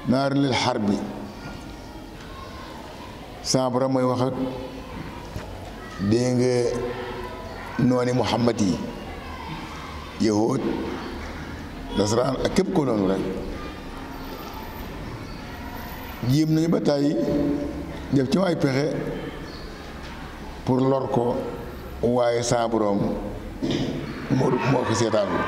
naar lil xar bi sama borom mooy wax ak dégg nga nooni muhammad yi yahud nasaraan ak képp ko noonu rek jéem nañu ba tàyyi def ci ay pexe pour lor ko waaye saa borom moo moo ko seetaanul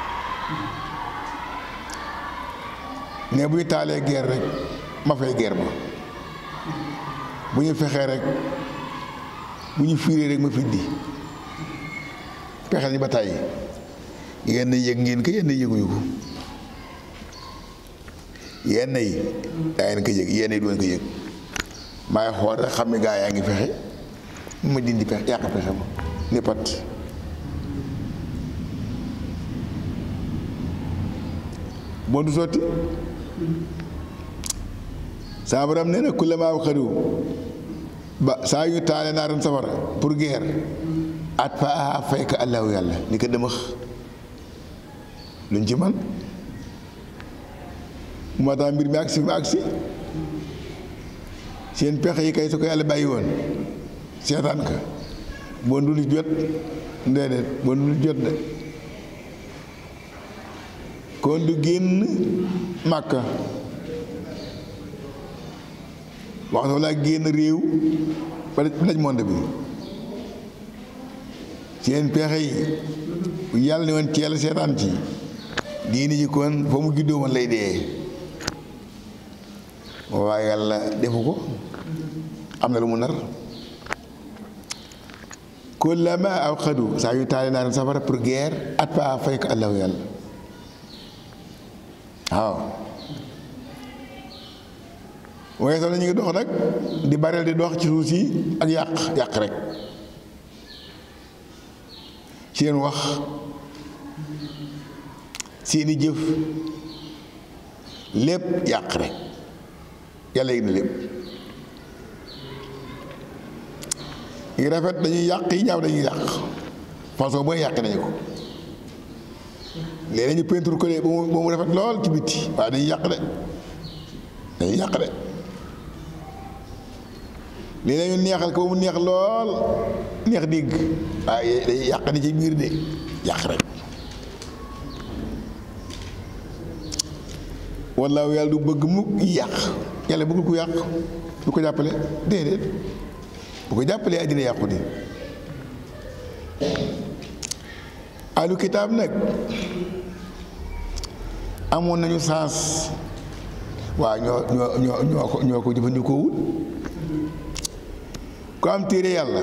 ne bu ñu taalee guerre rek ma fay guerre ba bu ñu fexee rek bu ñu fiiree rek ma fiddi pexe nañu ba tàyyi yenn yëg ngeen ko yenn yëguñu ko yenn yi daa ngeen ko yëg yenn yi doon ko yëg maay xool rek xam ne gaa yaa ngi fexe ma dindi pexe yàq pexe ma ni pat bon du sotti saa borom nee na kullamaa xadu ba saa yu taale naaran safara pour guerre at fa a fay ka allahu yàlla ni ko dëmax luñ ci man moo tax mbir mi agsi fi mu agsi seen pexe yi kay su ko yàlla bàyyi woon seetaan ka bon du lu jot déedéet bon du lu jot de kon du génn màkka waxtu laa génn réew ba daj monde bi seen pexe yi yàlla ne woon ci yàlla seetaan ci diini ji kon fa mu juddoo woon lay dee waaye yàlla defu ko am na lu mu nar kullama aw xadu saa yu taale naa safara pour guerre at pa fay ko allahu yàlla waaw waaye sax na ñu ngi dox nag di bareel di dox ci suuf si ak yàq yàq rek seen wax seeni jëf lépp yàq rek yàlla yëg na lépp yi rafet dañuy yàq yi ñaaw dañuy yàq façon booy yàq nañu ko léeg ñu peinture ko de ba mu ba mu rafet lool ci bitti waaye dañuy yàq de dañuy yàq de léeg ñu neexal ko ba mu neex lool neex digg waaye dañuy yàq ni ci biir de yàq rek wallaahu yàlla du bëgg mukk yàq yàlla bëggul ku yàq du ko jàppale déedéet bu ko jàppalee àddina yàqu di alu kitaab nag amoon nañu sens waaw ñoo ñoo ñoo ñoo ko ñoo ko jëfandikoowul ku am téere yàlla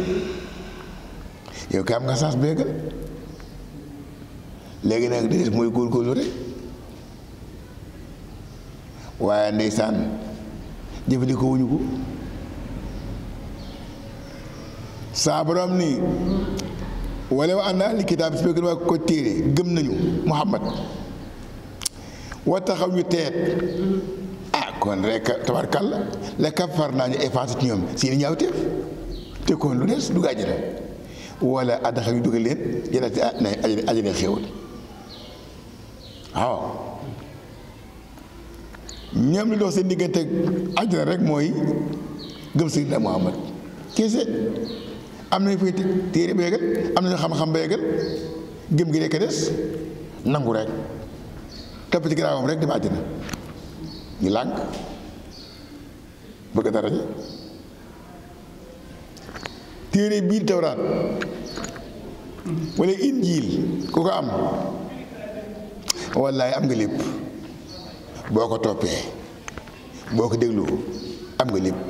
yow kay am nga sens béegal léegi nag di des mooy góorgóorlu rek waaye ndeysaan jëfandikoo wuñu ko saa borom ni wala wa anna li kitaab si fekk waa ko téere gëm nañu muhammad wa taxaw ñu teet ah kon rek tabarkàlla la kafar naa ñu effacé ci ñoom seeni ñaawteef te kon lu des du gàjjana wala addaxa ñu dugal leen jënati na ajane xéewal waaw ñoom li dox seen diggante àjjana rek mooy gëm Seydina Muhammad kese am nañu fay téere ba yeggal am nañu xam-xam ba yeggal gëm gi rekk des nangu rek topp ci ginnaawam rek dem àjjana ñu lànk bëgg dara ji téere biir tawraat wala injiil ku ko am wallaay am nga lépp boo ko toppee boo ko déglu am nga lépp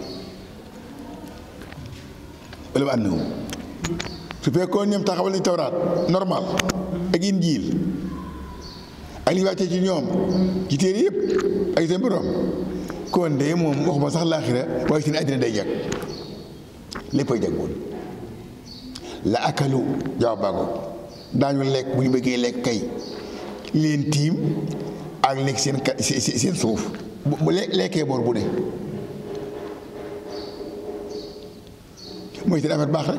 wala ba ànd su fekkoon ñoom taxawal nañu tawraat normal ak injiil ak li wàccee ci ñoom ci téere yëpp ak seen borom kon de moom waxuma sax laaxira waaye seen àddina day jag lépp ay jag woon la akalu jawaab baa ngoog daañu lekk bu ñu bëggee lekk kay leen tiim ak nekk seen kat seen suuf bu lekkee boor bu ne mooy seen affaire baax rek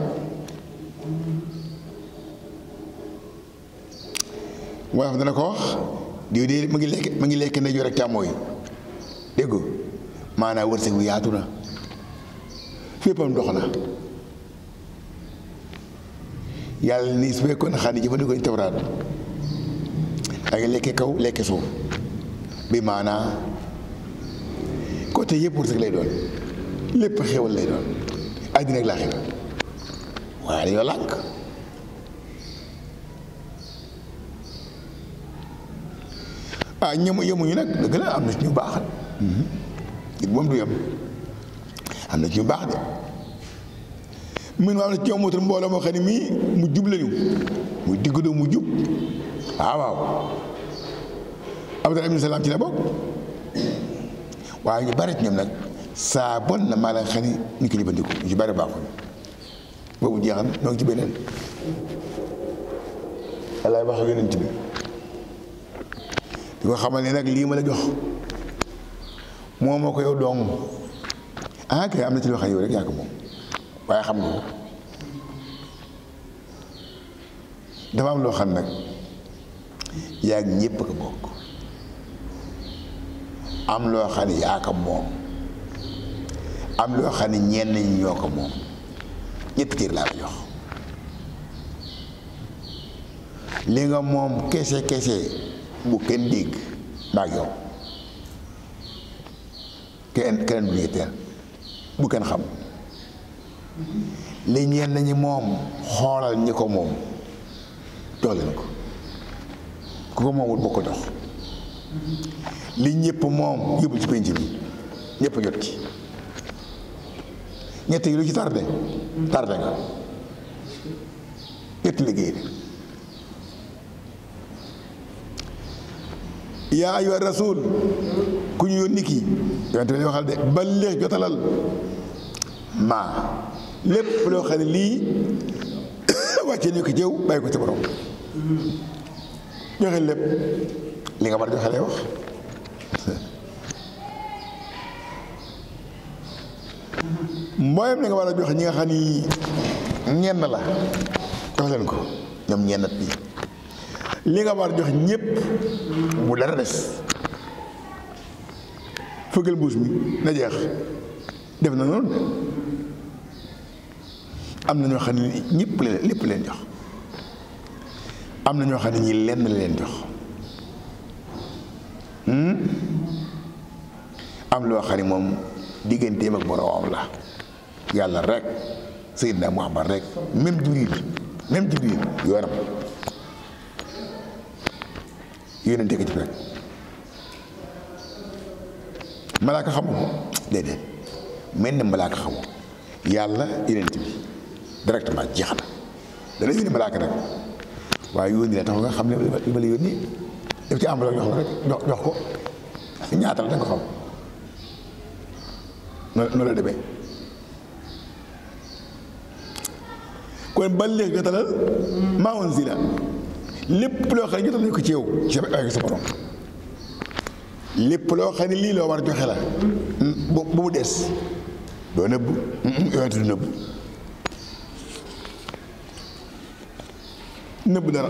waaye dana ko wax diw de mu ngi lekk mu ngi lekk ndeyjoor rek càmmooñ dégg nga maanaam wërsëg wi yaatu na féppam dox na yàlla nii su fekkoon xam ne jëfandikoo ñu tawraat ak lekke kaw lekke suuf bi maanaa côté yëpp wërsëg lay doon lépp xéwal lay doon àddina ak laaxira waaye dañoo lànk ah ñemu yemuñu nag dëgg la am na ci ñu baax it moom du yem am na ci ñu baax de mun am na ci ñoom wutal mbooloo moo xam ne mii mu jub lañu muy digg doo mu jub waaw waaw Abdallah ibn Salaam ci la bokk waaye ñu bari ci ñoom nag saa bon na maa la xam ni ñu ko jëfandiku ñu ci bari baaxul boobu jeexal ñoo ngi ci beneen yàlla wax ak yonent bi di ko xamal ne nag lii ma la jox moo moo ko yow dong ah kay am na ci loo xam ne yow rek yaa ko moom waaye xam nga ko dafa am loo xam nag yaa ngi ñépp ko bokk am loo xam ne yaa ko moom am loo xam ne ñenn ñi ñoo ko moom ñetti cër laa la jox li nga moom kese kese bu kenn dégg maag yow kenn keneen bu ñetteel bu kenn xam li ñenn ñi moom xoolal ñi ko moom jox leen ko ku ko moomul boo ko jox li ñëpp moom yóbbu ci penc bi ñëpp jot ci ñett yi lu ci tardé tardé nga ñetti liggéey de yaa ayyuha rasul ku ñu yónni kii yonent bi waxal de balligh jotalal maa lépp loo xam ne lii wàccee ñu ko jëw bàyyi ko ci borom joxe lépp li nga war a joxe lay wax mboolem li nga war a joxe ñi nga xam ni ñenn la jox leen ko ñoom ñennat bi li nga war a jox ñépp bu dara des fëggal mbuus mi na jeex def na noonu de am na ñoo xam ne ñëpp leen lépp leen jox am na ñoo xam ne ñi lenn la leen jox am loo xam ne moom digganteem ak boroomam la yàlla rek Seydina Muhammad rek même Jibril même Jibril yoonam yónnente ko ci rek malaaka xamu ko déedéet mel ne malaaka xamu yàlla yónnente bi directement jeex na dana yónni malaaka nag waaye yónni la tax nga xam ne li ma la yónni def ci enveloppe jox la rek jox jox ko ñaata la da nga ko xam noonu la demee kon ba léegi jotalal maa unzila lépp loo xam ne jotal nañu ko ci yow ci sa ay sa borom lépp loo xam ne lii loo war a joxe la bu bu mu des doo nëbb yonent du nëbb nëbb dara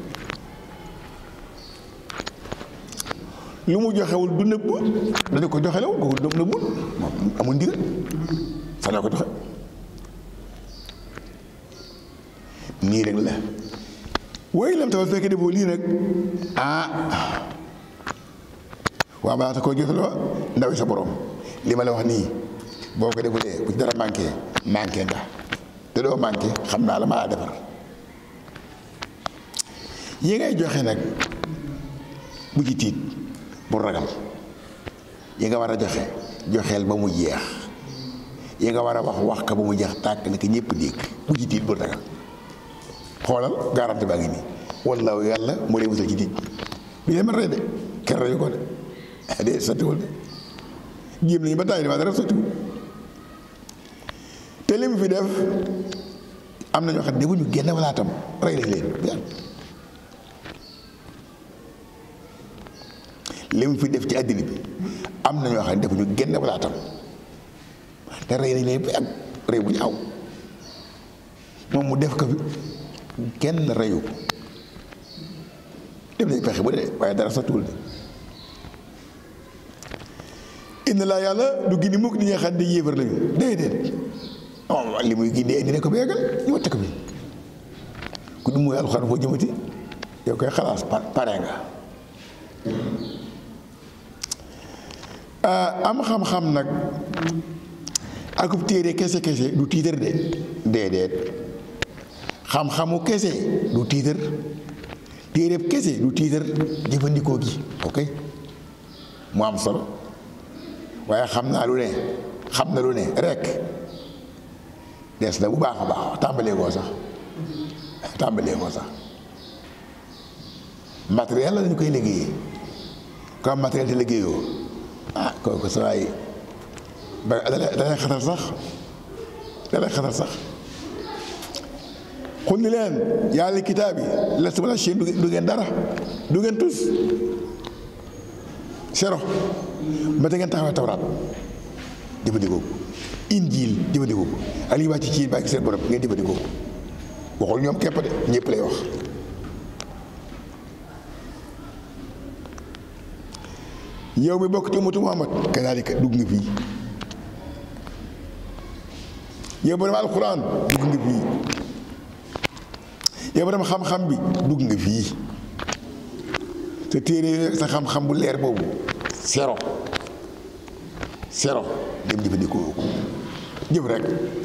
lu mu joxewul du nëbb dañu ko joxelew ko nëbbul moom amul ndigal sax na ko joxe nii rek la woy lam tawal fekkee defoo lii nag ah waa balaa ta koo jotaloo ndawi sa borom li ma la wax nii boo ko defulee bu ci dara manqué manqué nga te doo manqué xam naa la maa defar yi ngay joxe nag bu ci tiit bu ragal yi nga war a joxe joxeel ba mu jeex yi nga war a wax wax ka ba mu jeex tàkk na ko ñëpp dégg bu ci tiit bu ragal xoolal garanti baa ngi nii wallaahu yàlla moo lay musal ci tiit bi leen man rey de kenn reyu ko de de sottiwul de jéem nañu ba tàyyi waaye dara sottiwul te li mu fi def am na ñoo xam ne defuñu génn walaatam rey lañ leen bu yàgg li mu fi def ci àddina bi am na ñoo xam ne defuñu génn walaatam te rey nañ leen bu yàgg rey bu ñaaw moom mu def ko fi kenn reyu ko def nañ pexe bu dee waaye dara sottiwul de inna laa yàlla du gindi mukk di nga xam ne yéefar lañu déedéet oh li muy gindi indi ne ko ba yeggal ñu watte ko bi ku du muy alxuraan foo jëmati yow koy xalaas pare nga am xam-xam nag akub téere kese kese du tiitar de déedéet xam-xamu kese du tiitar téereb kese du tiitar jëfandikoo gi ok mu am solo waaye xam naa lu ne xam na lu ne rek des na bu baax a baax tàmbalee koo sax tàmbalee koo sax matériel la dañu koy liggéeyee comme matériel te liggéeyoo ah kooku sa waay ba dalay xatal sax dalay xatal sax xul ni leen yàlla kitaab yi la su ma la Chine du ngeen dara du ngeen tus sero ba te ngeen taxawee tawraat jëfandikoo ko injiil jëfandikoo ko ak li wàcc ci bàyyi seen borom ngeen jëfandikoo ko waxul ñoom képp de ñëpp lay wax yow mi bokk ci ummatu Muhammad kadaalika dugg nga fii yow borom alquran dugg nga fii yow borom xam-xam bi dugg nga fii te téere sa xam-xam bu leer boobu sero sero dem jëfandikoo ko jëf rek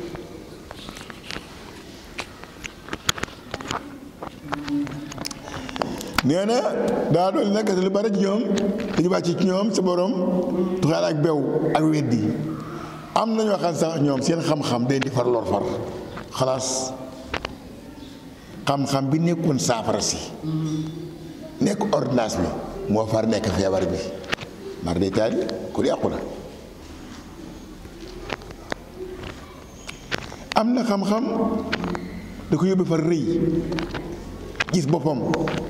nee na daa doon nag lu bari ci ñoom dañu wàcc ci ñoom sa borom tuxaal ak bew ak weddi am na ñoo xam sax ñoom seen xam-xam day di far lor far xalaas xam-xam bi nekkoon saafara si nekk ordonnance bi moo far nekk feebar bi mar day taali ku yàqu na am na xam-xam da ko yóbbu far rëy gis boppam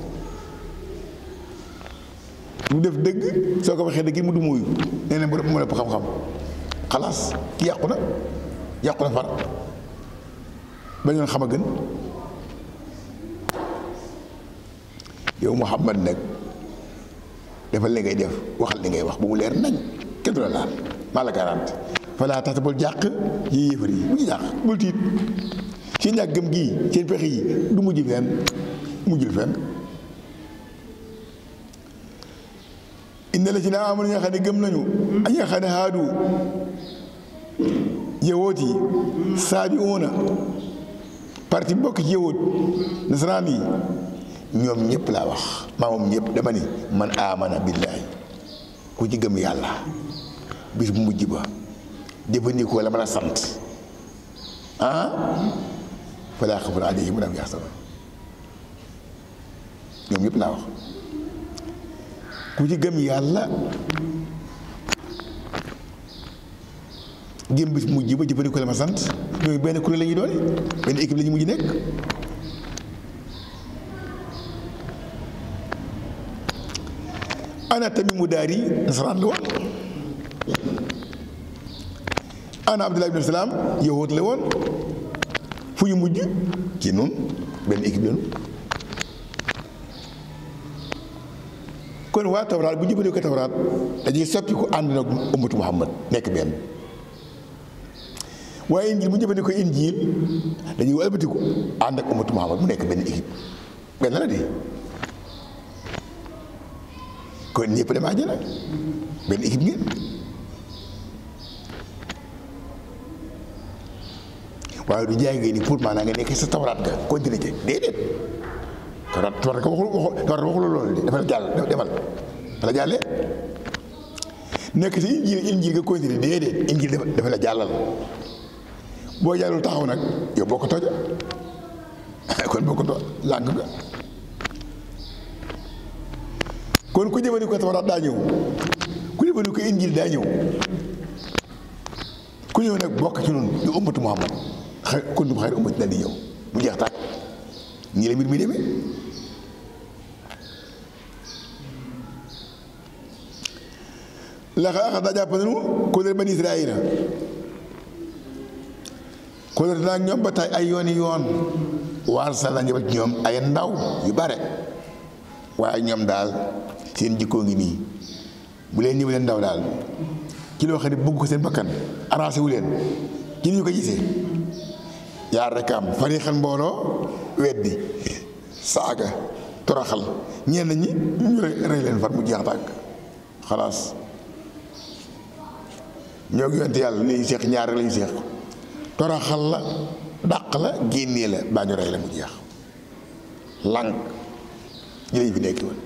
mu def dëgg soo ko waxee dëgg mu du muuyu nee na mu mu ëpp xam-xam xalaas ki yàqu na yàqu na far ba ñoon xam a gën yow Muhammad nag defal li ngay def waxal li ngay wax bu mu leer nañ kenn du la laal maa la garante falaa tax bul jàq yi yéefar yi bu ñu jàq bul tiit seen ñàkk gëm gii seen pexe yi du mujj fenn mujjul fenn inna la ci na amul ñi nga xam ne gëm nañu ak ñi nga xam ne haadu yawoot yi saabi uuna parti bokk ci yawoot nasaraan yi ñoom ñëpp laa wax maa moom ñëpp dama ni man amana billaahi ku ci gëm yàlla bis bu mujj ba jëfandikoo la ma la sant ah falaa xafun alayhim wa laa hum yaxzanun ñoom ñëpp laa wax ku ci gëm yàlla gëm bis mujj ba jëfandikoo la ma sant ñooyu benn kuréel la ñuy doon benn équipe la ñu mujj nekk ana tamit mu daari nasaraan la woon ana abdullah ibn salaam yahud la woon fu ñu mujj ci noonu benn équipe lañu kon waa tawraat bu jëfandikoo ko tawraat dañuy soppi ko ànd nag ummatu muhammad nekk benn waaye injil bu jëfandikoo injil dañuy walbatiku ànd ak ummatu muhammad mu nekk benn équipe benn la de kon ñëpp dem àjjana benn équipe ngeen waaye du jaay ngeen ni pour maanaam nga nekk sa tawraat ga continué ci déedéet tawraat tawraat ko waxul waxul tawraat waxul loolu de dafa la jàll demal dafa la jàllee nekk si injil injil nga continué déedéet injil dafa la jàllal boo jàllul taxaw nag yow boo ko toja kon boo ko to làng nga kon ku jëfandikoo tawraat daa ñëw ku jëfandikoo injil daa ñëw ku ñëw nag bokk ci noonu di ummatu muhammad xëy kuntum xayra ummatin daal di ñëw mu jeex tàkk ñii la mbir mi demee laxa axa daa jàpp nañu kóllëre bani israila kóllëre naa ñoom ba tey ay yooni yoon waar sa la ñëwal ci ñoom ay ndaw yu bare waaye ñoom daal seen jikkoo ngi nii bu leen ñëwalee ndaw daal ci loo xam ne bëgg ko seen bakkan arrangé wu leen ci ni ñu ko gisee yaar rek am fariixan mbooloo weddi saaga toroxal ñenn ñi ñu rey leen far mu jeex tàkk xalaas ñoo ngi yonte yàlla lañu seex ñaar rek lañu seex toroxal la dàq la génnee la baa ñu rey la mu jeex lànk ñi lañu fi nekk woon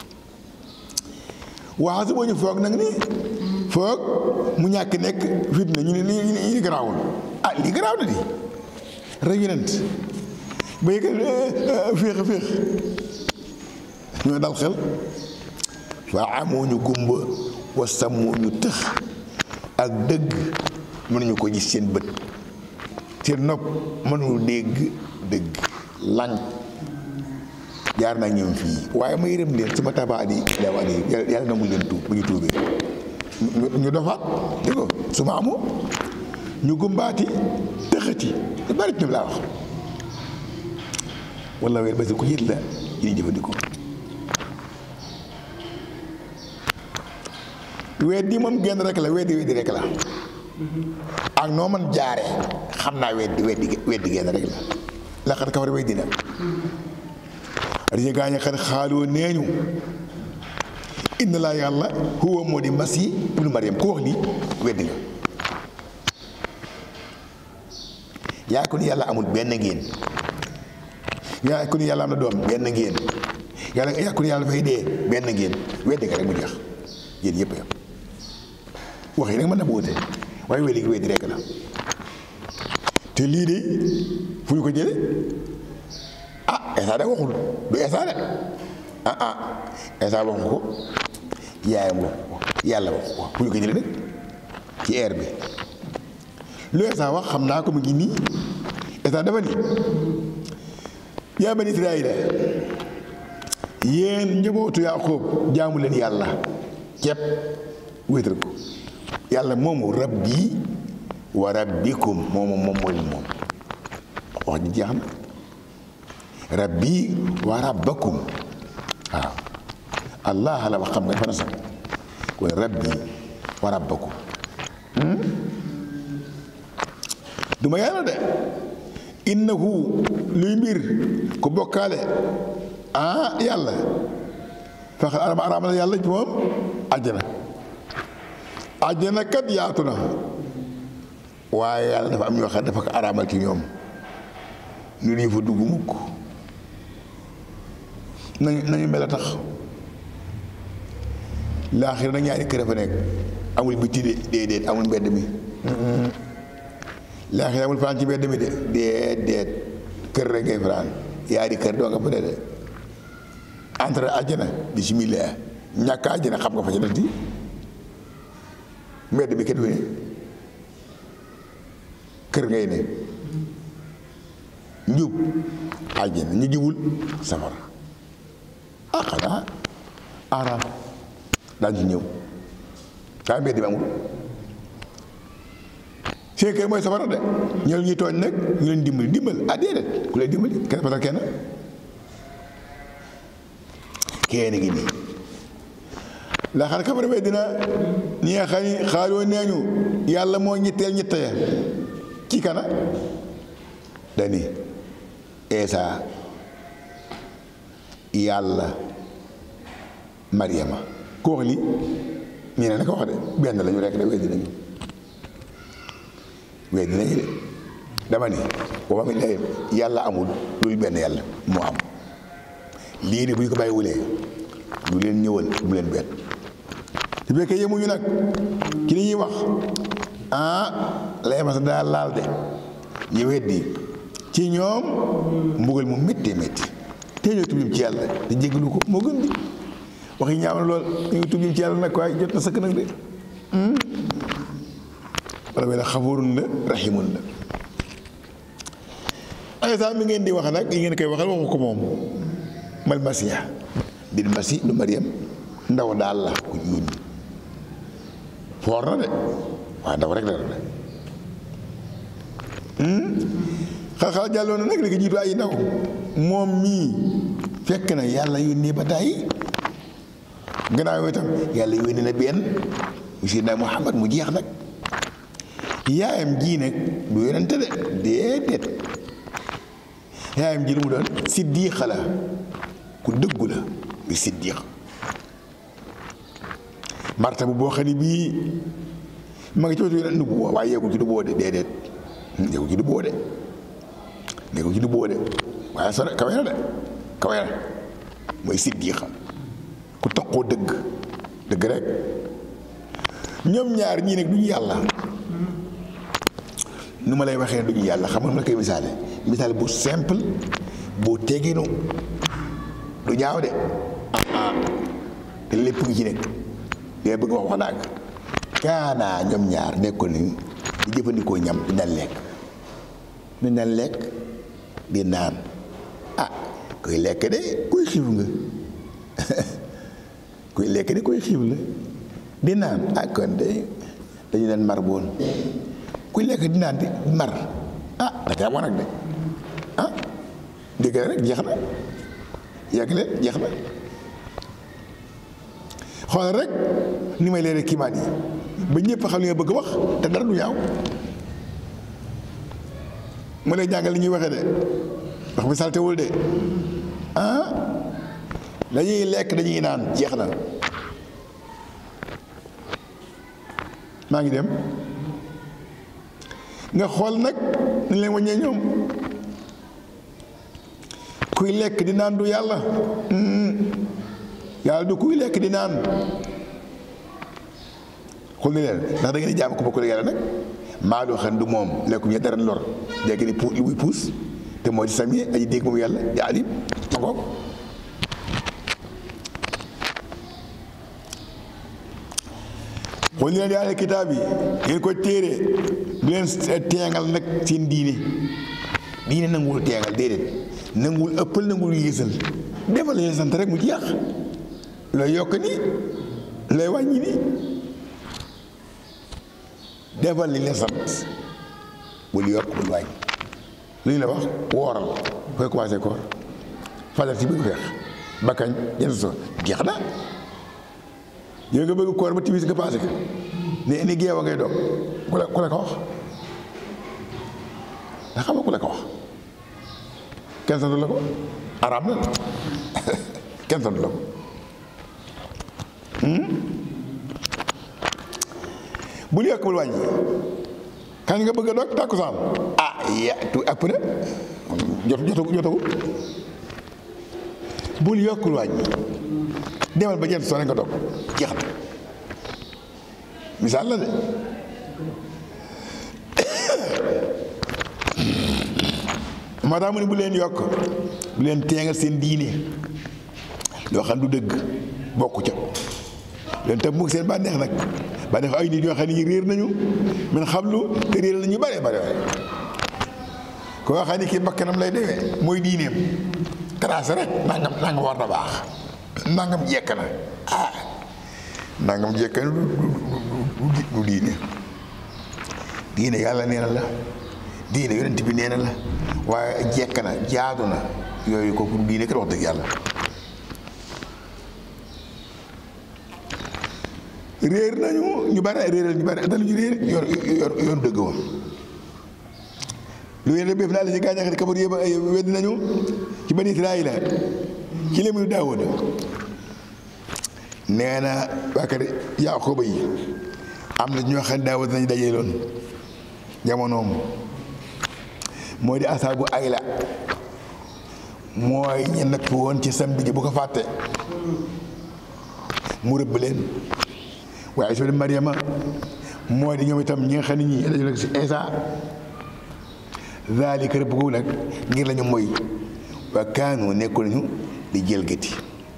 waaw su boo ñu foog nag ni foog mu ñàkk nekk fitna ñu ne lii lii garaawul ah lii garaaw na di rek yonent ba yëg féex a féex ñoo dal xel waa amoo ñu gumba wa sàmmoo ñu tëx ak dëgg mënuñu ko gis seen bët seen nopp mënuñu dégg dëgg lànk jaar naa ñoom fii waaye ma yërëm leen sama tabaat yi daawaat yi yàlla nangul leen tuub bu ñu tuubee ñu dofaat dégg ko su ma amoo ñu gumbaati tëxati lu bari ñoom laa wax walla weer ba si ko yët la yi ñuy jëfandikoo weddi moom genn rek la weddi weddi rek la ak noo man jaare xam naa weddi weddi weddi genn rek la la xat kafar weddi na dañu gaañ a xat xaaloo neeñu inna laa yàlla huwa moo di masi ibnu mariam ku wax lii weddi nga yaa ko ni yàlla amul benn ngeen yaa ko ni yàlla am na doom benn ngeen yàlla yaa ko ni yàlla dafay dee benn ngeen weddi nga rek mu jeex yéen yëpp yam wax yi nag mën na bu wute waaye weddi weddi rek la te lii de fu ñu ko jële ah Esa de waxul du Esa de ah ah Esa waxu ko yaayam wax ko yàlla wax ko fu ñu ko jële nag ci air bi lu Esa wax xam naa ko mu ngi nii Esa dafa ni yaa bani Israayila yéen njabootu Yaaqoob jaamu leen yàlla ceeb wéetal ko yàlla moomu rabbi wa rabbikum moomu moom mooy moom wax ji jeex na rabbi wa rabbakum waaw allah la wax xam nga dafa na sax kon rabbi wa rabbakum du ma yàlla de innahu luy mbir ku bokkaale ah yàlla fexe arama arama la yàlla ci moom àjjana àjjana kat yaatu na waaye yàlla dafa am ñoo xam dafa ko araamal ci ñoom ñu ñu fa dugg mukk nañu nañu mel a tax laaxir nag ñaari kër fa nekk amul biti de déedéet amul mbedd mi laaxir amul fanaan ci mbedd mi de déedéet kër rek ngay fanaan yaari kër doo nga fa de entre àjjana bismillah ñàkk àjjana xam nga fa ci des mbedd bi kenn du ne kër ngay ne njub àjjana ñu jubul safara ah xanaa araam daañu ci ñëw kaa mbedd bi amul seen kër mooy safara de ñëw ñuy tooñ nag ñu leen dimbali dimbal ah déedéet ku leen dimbali kenn fasal kenn kenn ngi nii la xar kafara bee dina ñi nga xam ni xaaloo neeñu yàlla moo ñitteel ñitte ya ci kana dani eesa yàlla mariama ku wax li ñu ne na ko wax de benn lañu rekk de weddi nañu weddi nañu de dama ni wa ma min ilahin yàlla amul loolu benn yàlla moo am lii de bu ñu ko bàyyi wulee du leen ñëwal bu leen benn su fekkee yemuñu nag ci li ñuy wax ah lay ma sa daal laal de ñu weddi ci ñoom mbugal mu méttee métti te ñoo tublim ci yàlla te jéggalu ko moo gën di wax yi ñaaw na lool ñu ngi tublim ci yàlla nag waaye jot na sëkk nag de wala wala xafoorun la raximun la ay saa mi ngeen di wax nag yi ngeen koy waxal waxu ko moom mal masiya bil masi lu mariam ndaw daal la ku ñu yónni foor na de waaye ndaw rek la de xal-xal jàlloon na nag léegi jiitu ay ndaw moom mii fekk na yàlla yónni ba tàyyi gannaaw itam yàlla yónni na benn mu Seydina Muhammad mu jeex nag yaayam ji nag du yonente de déedéet yaayam ji lu mu doon siddiixa la ku dëggu la muy siddiix marta bu boo xam ne bii ma ngi ci wetu yeneen nubu waaye yeegul ci nubu de déedéet yeegul ci nubu de yeegul ci nubu de waaye sore kawe na de kawe na mooy siddiixa ku taqoo dëgg dëgg rek ñoom ñaar ñii nag duñu yàlla nu ma lay waxee duñu yàlla xam nga ma koy misaale misaale bu simple bu teginu du ñaaw de ah te lépp ngi ci nekk dee bëgg wax wax naag kaanaa ñoom ñaar nekkoon nañu di jëfandikoo ñam di daan lekk di daan lekk di naan ah kuy lekk de kuy xiif nga kuy lekk de kuy xiif la di naan ah kon de dañu leen mar boon kuy lekk di naan di mar ah da caa war nag de ah dégg rek jeex na yàgg leen jeex na xoolal rek ni may leere kiimaan yi ba ñëpp xam li nga bëgg wax te dara du ñaaw mu lay jàngal li ñuy waxee de wax bi saltewul de ah dañuy lekk dañuy naan jeex na maa ngi dem nga xool nag ni leen waññee ñoom kuy lekk di naan du yàlla yàlla du kuy lekk di naan xool ni leen ndax da ngeen di jaam ko bokkul yàlla nag maa doo xam du moom lekku ñu dara lor dégg ni puus lu muy puus te moo di sami aji dégg moom yàlla di alim ma ngoog xool ni leen yàlla kitaab yi ngeen koy téere du leen teengal nag seen diine diine nanguwul teengal déedéet nanguwul ëppal nanguwul yéesal defal leen sant rek mu jeex looy yokk ni looy wàññi ni defal li leen sant bul yokk bul wàññi lu ñu la wax wooral koy commencé koor fajar ci bëgg feex bakkañ jant so jeex na yow nga bëgg koor ba timis nga passé ko ne ni geewa ngay doog ku la ku la ko wax ndax xam nga ku la ko wax kenn santu la ko araam na kenn santu la ko bul yokk bul wàññi kañ nga bëgg a doog tàkkusaan ah ya tu ëpp na jot jotagu jotagu bul yokkul wàññi demal ba jant soo nga doog jeex na misaal la de moo tax mu ne bu leen yokk bu leen teengal seen diine loo xam du dëgg bokku ca leen tam mukk seen bànneex nag bànneex ay nit yoo xam ne ñu réer nañu man xamlu te réer nañu bare bare waaye ko nga xam ne kii bakkanam lay demee mooy diineem tracé rek nangam nangam war na baax nangam jekk na ah nangam jekk na du du diine diine yàlla nee na la diine yonent bi nee na la waaye jekk na jaadu na yooyu kooku du diine kat wax dëgg yàlla réer nañu ñu bare réeral ñu bare dañu réer yoon yoon yoon dëgg woon lu yéen béef naa la ci gaañax di kabar yëpp wedd nañu ci bani Israayila ci léemu Daawuda nee na waa kër Yaaqooba yi am na ñoo xam ne Daawuda nañu dajee loon jamonoom moo di asaabu ayla mooy ñe natt woon ci samedi ji bu ko fàtte mu rëbb leen waaye soo de Mariama moo di ñoom itam ñi nga xam ne ñii dañu nekk si Isa zaalika rëbb googu nag ngir lañu mooy waa kaanoo nekkoon nañu di jëlgati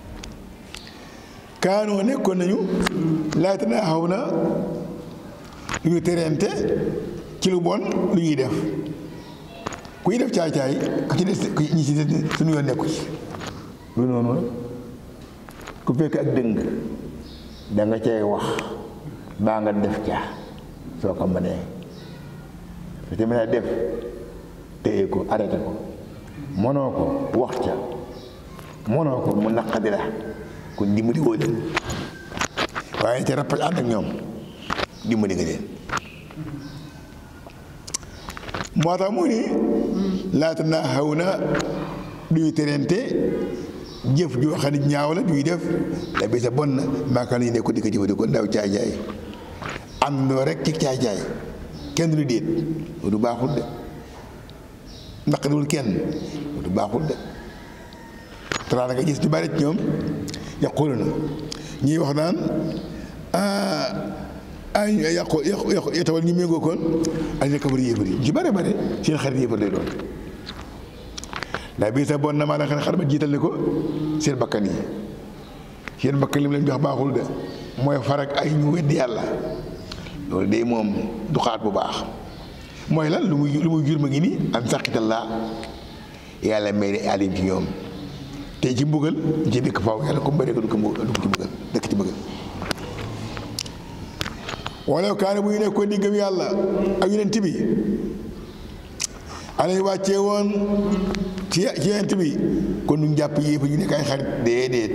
kaanoo nekkoon nañu laata naa xaw na lu ñu terente ci lu bon lu ñuy def kuy def caay-caay ku ci des ñi ci des suñu yoon nekku ci lu noonu ku fekk ak dëng da nga cay wax baa nga def ca soo ko mënee su ci mënee def téye ko arrêté ko mënoo ko wax ca mënoo ko mu naqadi la kon dimbali woo leen waaye ca rappaj ànd ak ñoom dimbali nga leen moo tax mu ni laata naa xaw na duy terente jëf joo xam ne ñaaw la duy def da bi sa bon na maaka la ñu nekk di ko jëfandikoo ndaw caay-caay àndandoo rek ci caay-caay kenn du déet du baaxul de naqariwul kenn du baaxul de tara nga gis ñu bari ci ñoom yaqulu na ñuy wax naan ah yàqu yàqu yàqu tawal ñu méngoo koon ak ñu kabar yéefar yi ci bare bare seen xarit yéefar lay doon ndax bii sax bon na maa la xam ne xar ba jiital ne ko seen bakkan yi seen bakkan li mu leen jox baaxul de mooy farak ay ñu weddi yàlla loolu de moom du xaat bu baax mooy lan lu muy lu muy jur ma ngi nii am saqitallaa yàlla may ne alim ci ñoom te ci mbugal ci dëkk faw yàlla comme bëri ko du ko du ko ci mbugal dëkk ci mbugal wala kaane bu ñu nekkoon di gëm yàlla ak yonent bi alay wàccee woon ci ci yonent bi kon ñu jàpp yépp ñu nekk ay xarit déedéet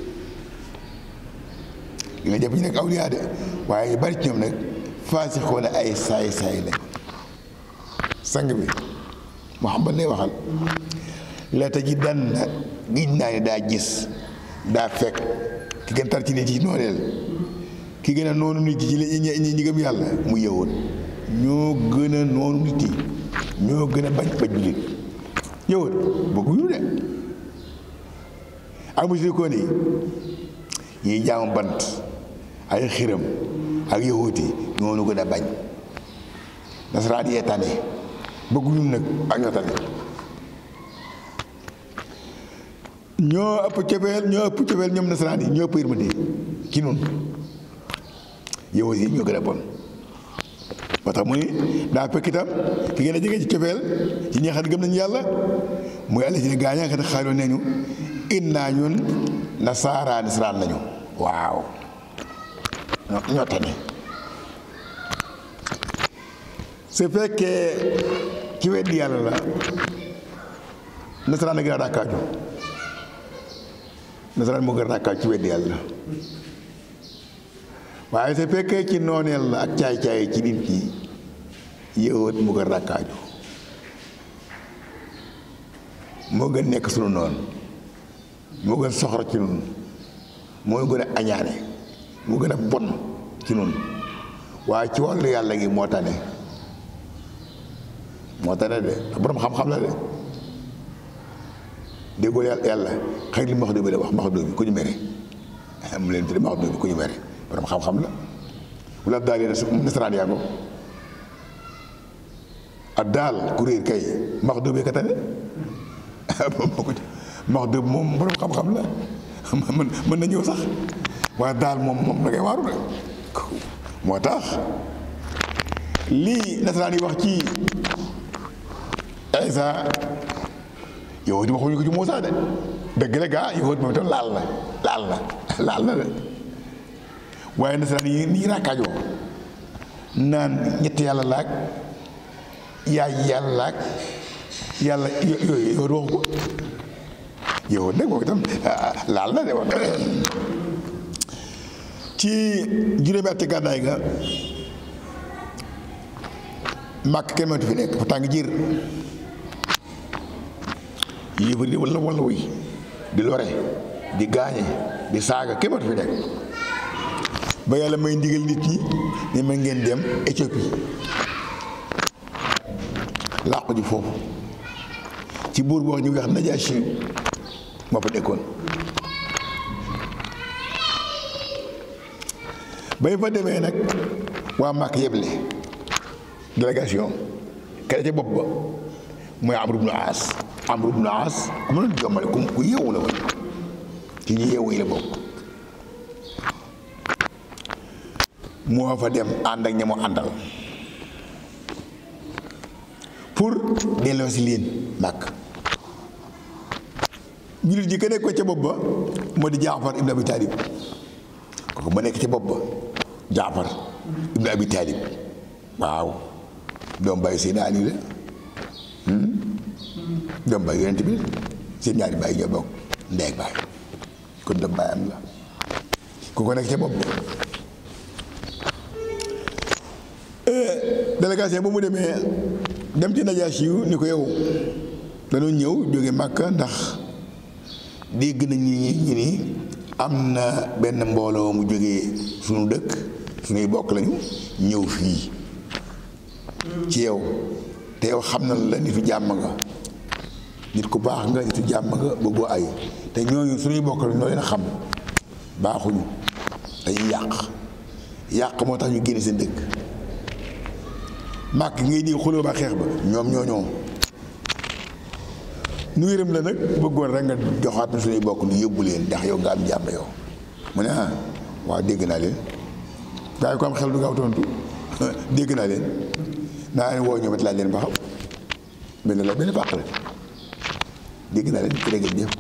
li nga jàpp ñu nekk awliyaa de waaye ñu bari ci ñoom nag faasixoon ay saay saay lañ sang bi Muhammad lay waxal la tajidanna giñ naa ne daa gis daa fekk ki gën tar ci nit ci nooneel ki gën a noonu nit ci ñi ñi gëm yàlla mu yëwoon ñoo gën a noonu nit yi ñoo gën a bañ bañ jullit yëwoon bëgguñu de ak musrikoon yi ñiy jaamu bant ay xiram ak yahuut yi ñoonu gën a bañ nasaraan yee tane bëgguñu nag ak ñoo tane ñoo ëpp cofeel ñoo ëpp cofeel ñoom nasaraan yi ñoo ëpp yërmande ci noonu yow yi ñoo gën a bon moo tax mu ni daa fekk itam ki gën a jege ci cofeel ci ñi xam ne gëm nañu yàlla muy àll ci ne gaañaa nga xam ne xaaloo nañu innaa ñun nasaara nasaraan lañu waaw ñoo tane su fekkee ci weddi yàlla la nasaraan a gën a ràkkaaju nasaraan moo gën a ràkkaaju ci weddi yàlla waaye su fekkee ci nooneel la ak caay-caay ci nit ñi yëwat mu gën ràkkaaju moo gën nekk sunu noonu moo gën soxor ci nun moo gën a añaane moo gën a bon ci nun waaye ci wàllu yàlla gi moo tane moo tane de ndax boroom xam-xam la de déggoo yàlla yàlla xëy li max dóobi la wax max dóobi ku ñu mere mu leen tudde max dóobi ku ñu mere borom xam-xam la wala daal yi nasaraan yaa ko ak daal kuréel kay max dóobi ka tane max dóob moom borom xam-xam la mën mën na ñëw sax waaye daal moom moom da ngay waaru de moo tax lii nasaraan yi wax ci Isa yow di waxuñu ko ci Muusaa de dëgg la gaa yow moom itam laal na laal na laal na de waaye nasaraan yi nii raakaajoo naan ñetti yàlla laag yaay yàlla laag yàlla yooyu yow waxu ko yow nag moom itam laal na de wax ci juróomi ati gàddaay ga màkk kenn mënatu fi nekk fa tàng jiir yéefar di walla walla wuy di lore di gaañe di saaga kenn mënatu fi nekk ba yàlla may ndigal nit ñi ne ma ngeen dem Éthiopie làqu ji foofu ci buur boo ñu wax Najaasi moo fa nekkoon ba ñu fa demee nag waa Màkk yeble délégation kene ca bopp ba mooy Amru ibnu Aas Amru ibnu Aas ku mënoon jombale ku ku yeewu la woon ci ñi yeewu yi la bokk moo fa dem ànd ak ña mu àndal pour delloo si leen màkk jullit ji ka nekk ko ca bopp ba moo di Jaafar ibnu Abi Taalib kooku ma nekk ca bopp ba Jaafar ibnu Abi Taalib waaw doom bàyyi seen Ali la doom bàyyi yonent bi seen ñaari bàyyi ñoo bokk ndey ak baay kon doom bàyyi am la ku ko nekk ca bopp délégation bu mu demee dem ci Najaasi yu ni ko yow dañoo ñëw jóge Màkka ndax dégg nañ ñi ñi ni am na benn mbooloo mu jógee suñu dëkk suñuy bokk lañu ñëw fii ci yow te yow xam na la nitu jàmm nga nit ku baax nga nitu jàmm nga bëggoo ay te ñooñu suñuy bokk lañu ñoo leen xam baaxuñu dañuy yàq yàq moo tax ñu génne seen dëkk màkk ngay di xuloo ba xeex ba ñoom ñoo ñoom nu yërëm la nag bëggoon rek nga joxaat na suñuy bokk nu yóbbu leen ndax yow nga am jàmm yow mu ne ah waaw dégg naa leen gaa yi ko am xel du gaaw tontu dégg naa leen naa leen woo ñoom it laaj leen ba xam benn la benn pàq la dégg naa leen ci rek jëf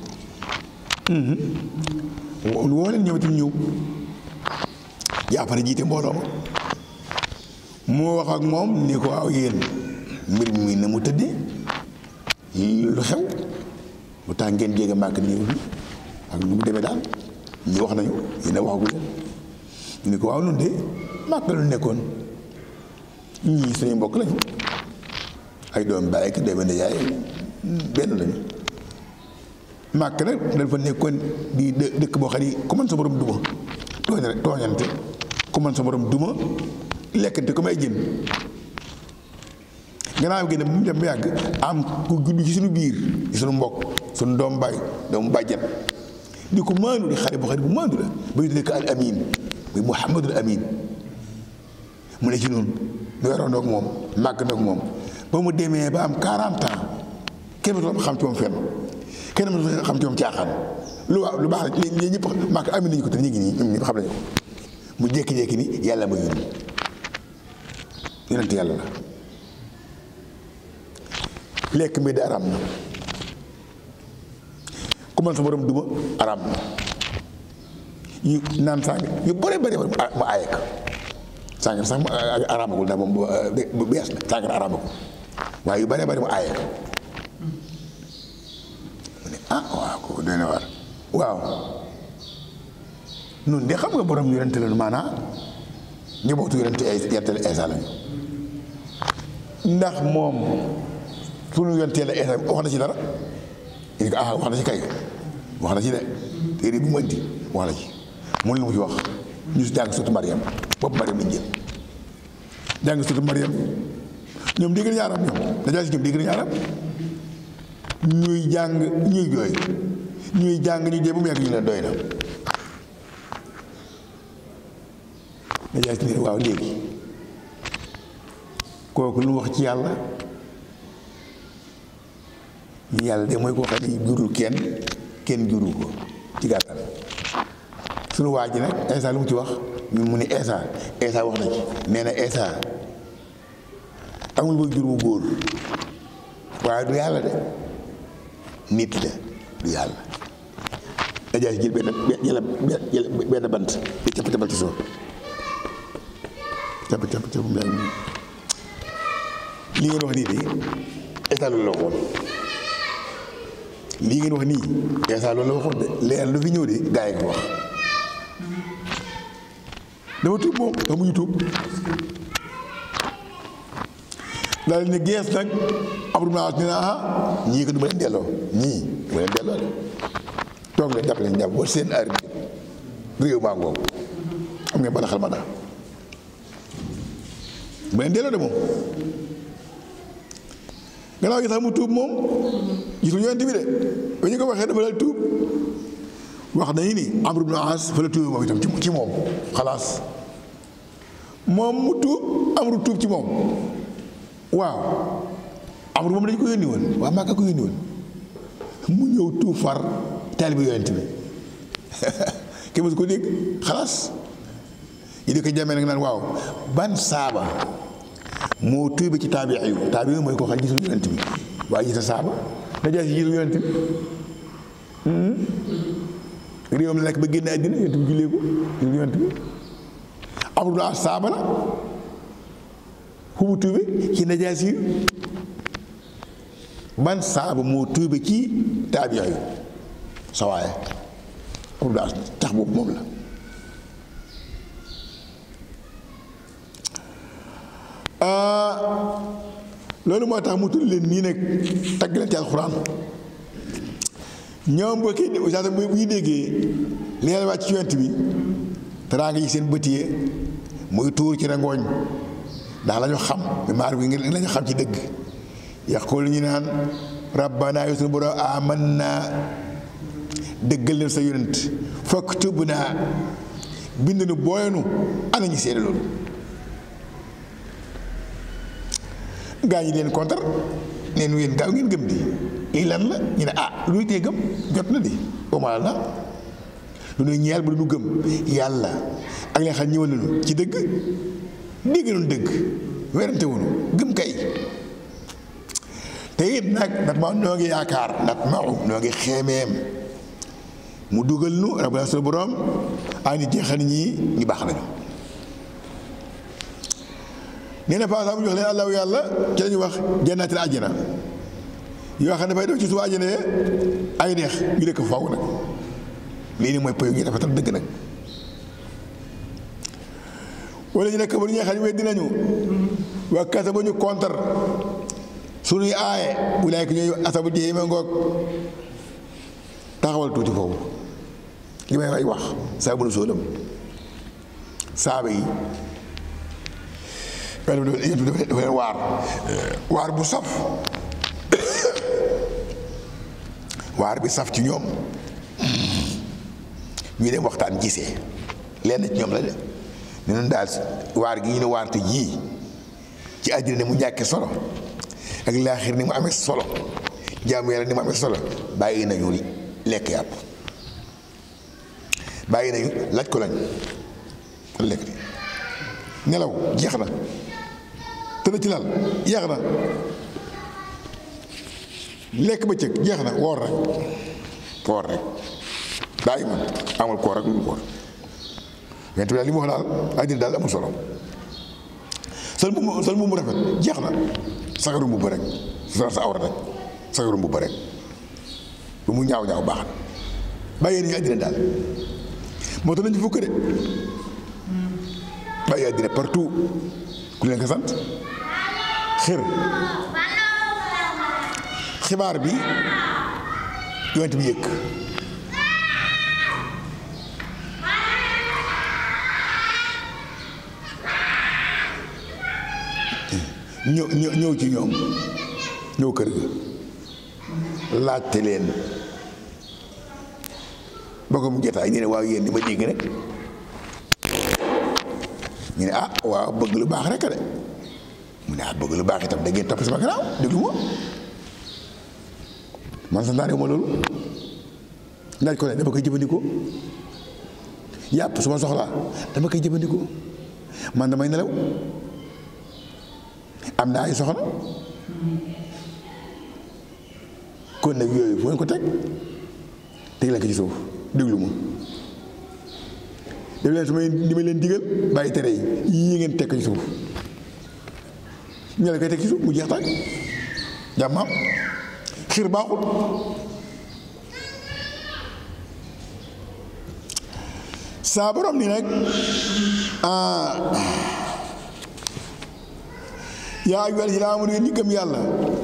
woo leen ñoom itam ñëw jàppale jiite mbooloo ma moo wax ak moom ni ko waaw yéen mbir mi na mu tëddee lu xew lu tax ngeen jéege màkk di ñëw fii ak lu mu demee daal ñi wax nañu yéen a waxagu leen ñu ni ko waaw noonu de màkk lu nekkoon ñii suñu mbokk lañu ay doom baay ak doomi nijaay benn lañu màkk nag dafa nekkoon di dëkk boo xam ni ku mën sa borom duma tooñ tooñante ku mën sa borom duma lekkante comme ay jën gannaaw gi ne bu mu dem ba yàgg am ku gudd ci suñu biir ci suñu mbokk suñu doom baay doomu bàjjan di ko maandu di xale bu xale bu maandu la ba ñu tuddee ko al amin muy muhammadul amin mu ne ci noonu ñu waroon ak moom màgg nag moom ba mu demee ba am 40 ans kenn mësul xam ci moom fenn kenn mësul xam ci moom caaxaan lu waaw lu baax la li ñëpp màgg amin nañu ko te ñu ngi nii ñoom ñëpp xam nañu ko mu jékki-jékki ni yàlla ma yónni yonent yàlla la lekk mbi di araam na ku man sa borom duma araam na yu naan sàng yu bare bare mu aaye ko sàngara sax mu araamagul ndax moom bu bees na sàngara araamagul waaye yu bare bare mu aaye ko mu ne ah waaw kooku doy na waar waaw nun de xam nga borom yonente la maanaa njabootu yonente yonente Eesa lañu ndax moom sunu yonente la Eesa wax na ci dara ñu ne ko ah wax na ci kay wax na ci de téere bu mu indi wax na ci mun lu mu ci wax ñu si jàng sotu Mariam bopp Mariam lañ jël jàng sotu Mariam ñoom dégg nañu arab ñoom dajaa si ñoom dégg nañu arab ñuy jàng ñuy jooy ñuy jàng ñu jee bu mu yàgg ñu leen doy na dajaa si ne waaw léegi kooku lu mu wax ci yàlla yàlla de mooy koo xam ne jurul kenn kenn jurul ko ci gàttal sunu waa ji nag Eesa lu mu ci wax ñu mu ni Eesa Eesa wax na ci nee na Eesa amul ba jur bu góor waaye du yàlla de nit la du yàlla dajaa si jël benn jël jël benn bant di capp cappal ci suuf capp capp capp mu yàgg li ngeen wax nii de Eesa loolu la waxoon lii ngeen wax nii Eesa loolu la waxoon de leer lu fi ñëw de gaa yi ko wax dafa tuub moom dafa mujj tuub daal ne gees nag Abdou Maas ne ah ñii ko du ma leen delloo ñii du ma leen delloo de toog leen jàpp leen jàpp ba seen aar bi réew maa ngoog am ngeen bala xel ma daa du ma leen delloo de moom gannaaw gi sax mu tuub moom gisul yonent bi de ba ñu ko waxee dafa dal tuub wax nañu ni Amru ibn As fa la tuub moom itam ci moom xalaas moom mu tuub Amru tuub ci moom waaw Amru moom dañu ko yónni woon waa Màkka ko yónni woon mu ñëw tuub far taalibe yonent bi kenn mësu ko dégg xalaas yi di ko jamee nag naan waaw ban saaba moo tuube ci taabi yu taabi yu mooy koo xam gisul yonent bi waaye gis na saaba dajaa si gisul yonent bi réewam la nekk ba génn àddina yonent bi jullee ko gisul yonent bi amul as saaba la fu mu tuube ci najaas yi ban saaba moo tuube ci taabi yu sa waaye amul as tax boobu moom la loolu moo tax mu tudd leen nii nag tagg leen ci alxuraan ñoom boo kii bu ñu déggee li nga wàcc ci yonent bi teraanga yi seen bët yi muy tuur ci rangooñ ndax la ñu xam maar bi ngi la ñu xam ci dëgg yaqul ñu naan rabbana yow suñu borom amanna dëggal leen sa yonent faktubna bind nu booyanu ana ñu seede loolu gaa ñi leen contre neen yéen gaaw ngeen gëm di lii lan la ñu ne ah lu tee gëm jot na di omal na lu nuy ñeel ba du ñu gëm yàlla ak leen xam ñëwal nañu ci dëgg dégg nañu dëgg werante wuñu gëm kay te it nag nat ma noo ngi yaakaar nat maxu noo ngi xeemeem mu dugal nu rabbana sunu borom ay nit jeexal ñii ñu baax nañu nee na paasa bu jox leen allahu yàlla ci la ñu wax jannaatil àjjana yoo xam ne dafay def ci suuf àjjana ay neex ñu dëkk faw nag lii nii mooy pëyu ñu rafetal dëgg nag wala ñu nekk ba ñu xam ne weddi nañu waa kasa ba ñu kontar suñuy aaye bu laay ko ñooy asabu jéema ngoog taxawal tuuti foofu li may way wax saabu nu sóolam saaba yi dafa leen waar waar bu saf waar bi saf ci ñoom ñu dem waxtaan gisee lenn ci ñoom la de ne noonu daal waar gi ñu ne waar te jii ci àddina ni mu ñàkkee solo ak laaxir ni mu amee solo jaamu yàlla ni mu amee solo bàyyi nañu lekk yàpp bàyyi nañu laaj ko lañ lekk di nelaw jeex na tëdd ci lal jeex na lekk bëccëg jeex na woor rek woor rek daa iman amul koor rek lu koor yonent bi daal li mu wax daal àddina daal amul solo sol mbubb sol mbubb rafet jeex na sagaru mbubb rek sa sa awra rek sagaru mbubb rek lu mu ñaaw ñaaw baax na bàyyi nañu àddina daal moo tax nañu fukk de bàyyi àddina partout ku leen ko sant xër xibaar bi yonent bi yëkk ñëw ñëw ñëw ci ñoom ñëw kër ga laajte leen boo ko mu jotaay ñu ne waaw yéen di ma dégg rek ñu ne ah waaw bëgg lu baax rek de mu ne ah bëgg lu baax itam da ngeen topp sama gannaaw déglu ma man sax naa ma loolu laaj ko ne dama koy jëfandikoo yàpp su ma soxlaa dama koy jëfandikoo man damay nelaw am naa ay soxna kon nag yooyu fu ngeen ko teg teg leen ko ci suuf déglu ma def leen su may li ma leen digal bàyyi tere yi yii ngeen teg ko ci suuf ñu la koy teg ci suuf mu jeex tàkk jàmmaam xiir baaxul saa borom ni nag yaa ayyuhal laziina aamanu yéen ñi gëm yàlla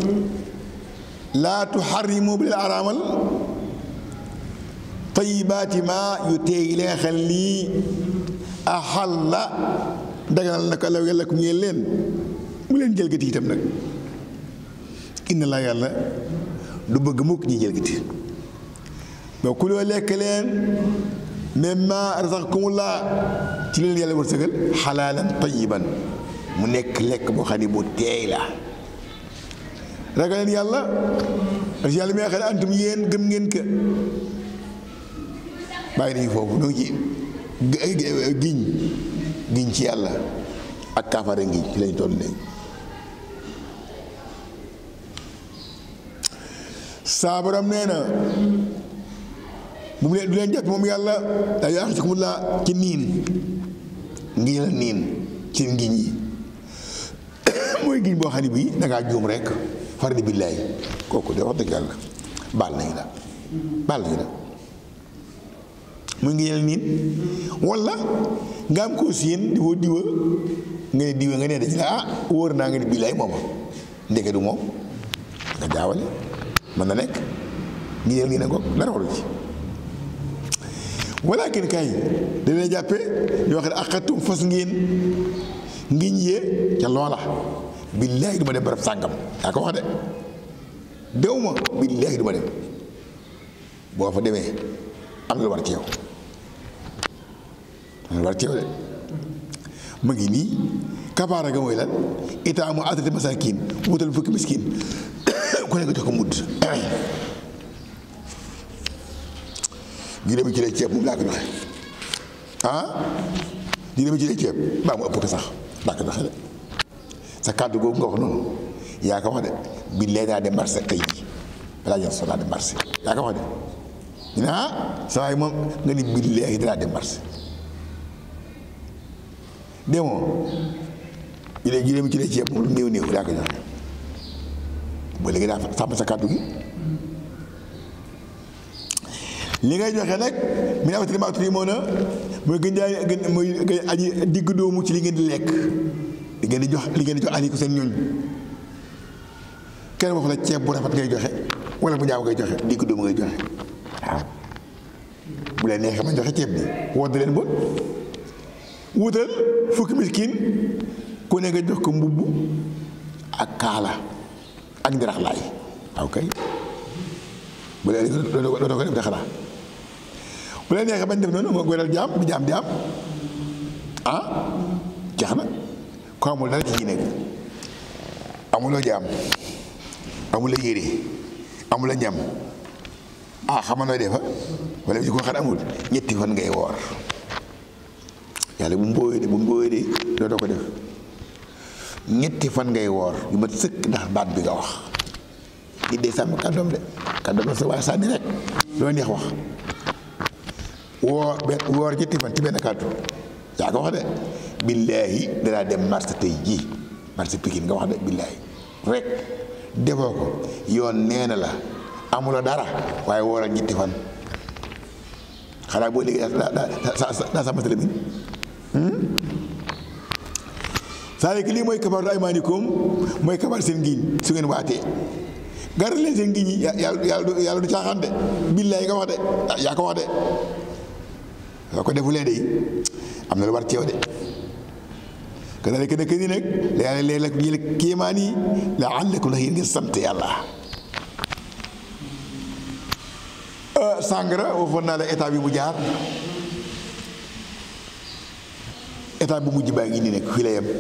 laa tuharrimu bu leen araamal tayyibaati maa yu teey leen xel lii ahalla daganal na ko law yàlla ku ñeel leen bu leen jëlgati itam nag inna laa yàlla du bëgg mukk ñi jëlgati ba kuloo lekk leen mimmaa razaqakumullaah ci leen yàlla wërsëgal xalaalan tayyiban mu nekk lekk boo xam ne bu teey la ragal leen yàlla parce que yàlla mi nga xam ne antum yéen gëm ngeen ka bàyyi nañu foofu ñoo ngi ci giñ giñ ci yàlla ak kaafare ngiñ ci lañ toll léegi saa borom nee na bu mu leen du leen jot moom yàlla daa yaa ci mu laa ci niin ngiñ la niin ci ngiñ yi mooy giñ boo xam ne bii dangaa juum rek fardi billaay kooku de wax dëgg yàlla baal nañu la baal nañu la muy ngi yel niin wala nga am koo siyeen di woo diwa nga ne diwee nga ne dañu ne ah wóor naa nga ne bii lay mooma ndeke du moom nga jaawale mën na nekk ngi neel ngi ne ko dara waru ci walakin kay dana jàppe yoo xam ne axatum fas ngeen ngiñ yee ca loola billaahi du ma dem barab sàngam yaa ko wax de dew ma billaahi du ma dem boo fa demee am na lu war ci yow am na lu war ci yow de mu ngi nii kafaara ga mooy lan itaamu asrati masaakin wutal fukki miskin ku ne nga jox ko mudd juróomi kilo ceeb moom laa ko joxe ah juróomi kilo ceeb baa mu ëpp ko sax laa ko joxe de sa kàddu googu nga wax noonu yaa ko wax de bi lee naa dem marché tey jii balaa jël so naa dem marché yaa ko wax de ñu ne ah saa waay moom nga ni bi léegi danaa dem marché demoo juróomi juróomi kilo ceeb moom lu néew néew yaa ko joxe ba léegi daa sàmm sa kàddu gi li ngay joxe nag mi ne amatari maaturi moo na mooy gën jaay gën mooy gën aji digg doomu ci li ngeen di lekk li ngeen di jox li ngeen di jox ali ko seen ñooñ kenn wax la ceeb bu rafet ngay joxe wala bu ñaaw ngay joxe digg doomu ngay joxe waaw bu leen neexee ma joxe ceeb bi wodd leen bon wutal fukki miskin ku ne nga jox ko mbubb ak kaala ak ndirax laay waaw kay bu leen doo ko def de xanaa bu leen neexee bañ def noonu moo goral jaam bi jaam di am ah jeex na ko amul dara ci ji nekk amuloo jaam amula yére amula ñam ah xama nooy defa wala bi ko xar amul ñetti fan ngay woor yàlla bu mbooyee de bu mbooyee de doo doo ko def ñetti fan ngay woor yu mat sëkk ndax baat bi nga wax nit day sàmm kàddoom de kàddoom la sa waaye sànni rek loo neex wax woor benn woor ñetti fan ci benn kàddu yaa ko wax de billaahi danaa dem marché tey jii marché Pikine nga wax de billaahi rek defoo ko yoon nee na la amuloo dara waaye wooral ñetti fan xanaa boo léegi daa daa daa sàmm sa lamiñ saa lii mooy kafaaratu aymaanikum mooy kafaar seen ngiñ su ngeen waatee garal leen seen ngiñ yi yàlla yàlla yàlla du caaxaan de billaay nga wax de yaa ko wax de soo ko defulee de am na lu war ci yow de kadalik nekk nii nag la yàlla leen la jël kéemaan yi la àllakum ndax yéen ngeen sant yàlla sàngara waxoon naa la état bi mu jaar état bu mujj baa ngi nii nag fii la yem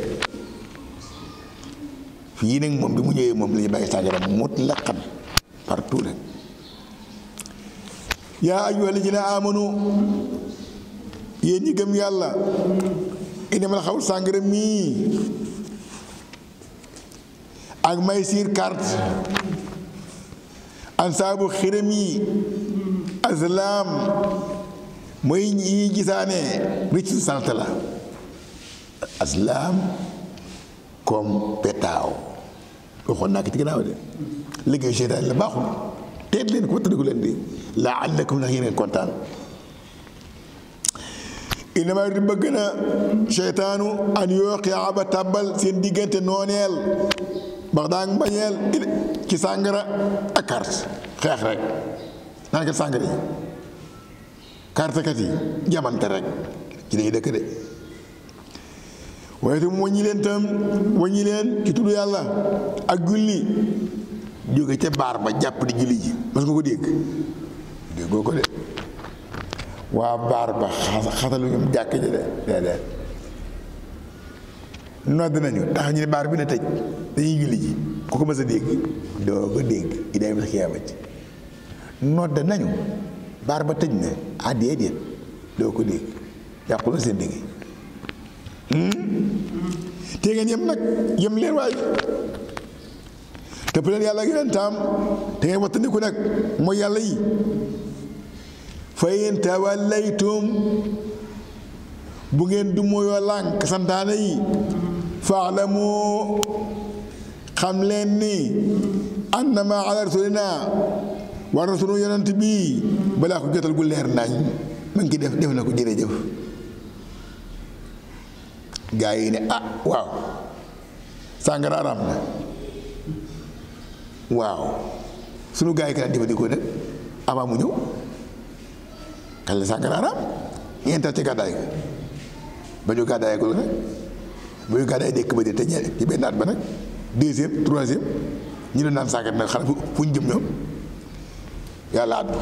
fii nag moom bi mu ñëwee moom la ñu bàyyi sàngara mutlaqan partout rek yaa ayyuha alladina amanu yéen ñi gëm yàlla innamal xamru sàngara mii ak maysir carte ansaabu xiram yi azlam mooy yi gisaane ricc sant la azlam comme petaaw waxoon naa ko ci gannaaw de liggéeyu seytaan la baaxul teet leen ko wattandiku leen di laallakum ndax yéen kontaan inama di bëgg na seytaanu an yooqia ba tàbbal seen diggante nooneel bax daa mbañeel ci sàngara ak carte xeex rek naan kat sàngara yi carte kat yi jamante rek ci dañuy dëkk de waaye tam waññi leen tam waññi leen ci tudd yàlla ak julli jóge ca baar ba jàpp di julli ji mas nga ko dégg déggoo ko de waa baar ba xasalu ñoom jàkk ji de déedéet nodd nañu tax ñu ne baar bi na tëj dañuy julli ji ku ko mës a dégg doo ko dégg i day mës a xiyaamati nodd nañu baar ba tëj na ah déedéet doo ko dégg yàqu la seen dégg te ngeen yem nag yem leen waay tëpp leen yàlla ak yonentam te ngeen wattandiku nag mooy yàlla yi fa in tawallaytum bu ngeen du mooyoo lànk santaane yi faalamu xam leen ni annama ala rasulina war na sunu yonent bi balaa ko jotal gu leer nañ ma ngi def def na ko jërëjëf gaa yi ne ah waaw sàngara araam na waaw sunu gaa yi kan jëfandikoo nag avant mu ñëw kañ la sàngara araam ñeenteel ci gàddaay ga ba ñu gàddaay ko nag ba ñu gàddaay dëkk ba de te ñe- ci benn at ba nag deuxième troisième ñu doon naan sàngara nag xanaa fu fu ñu jëm ñoom yàlla àddu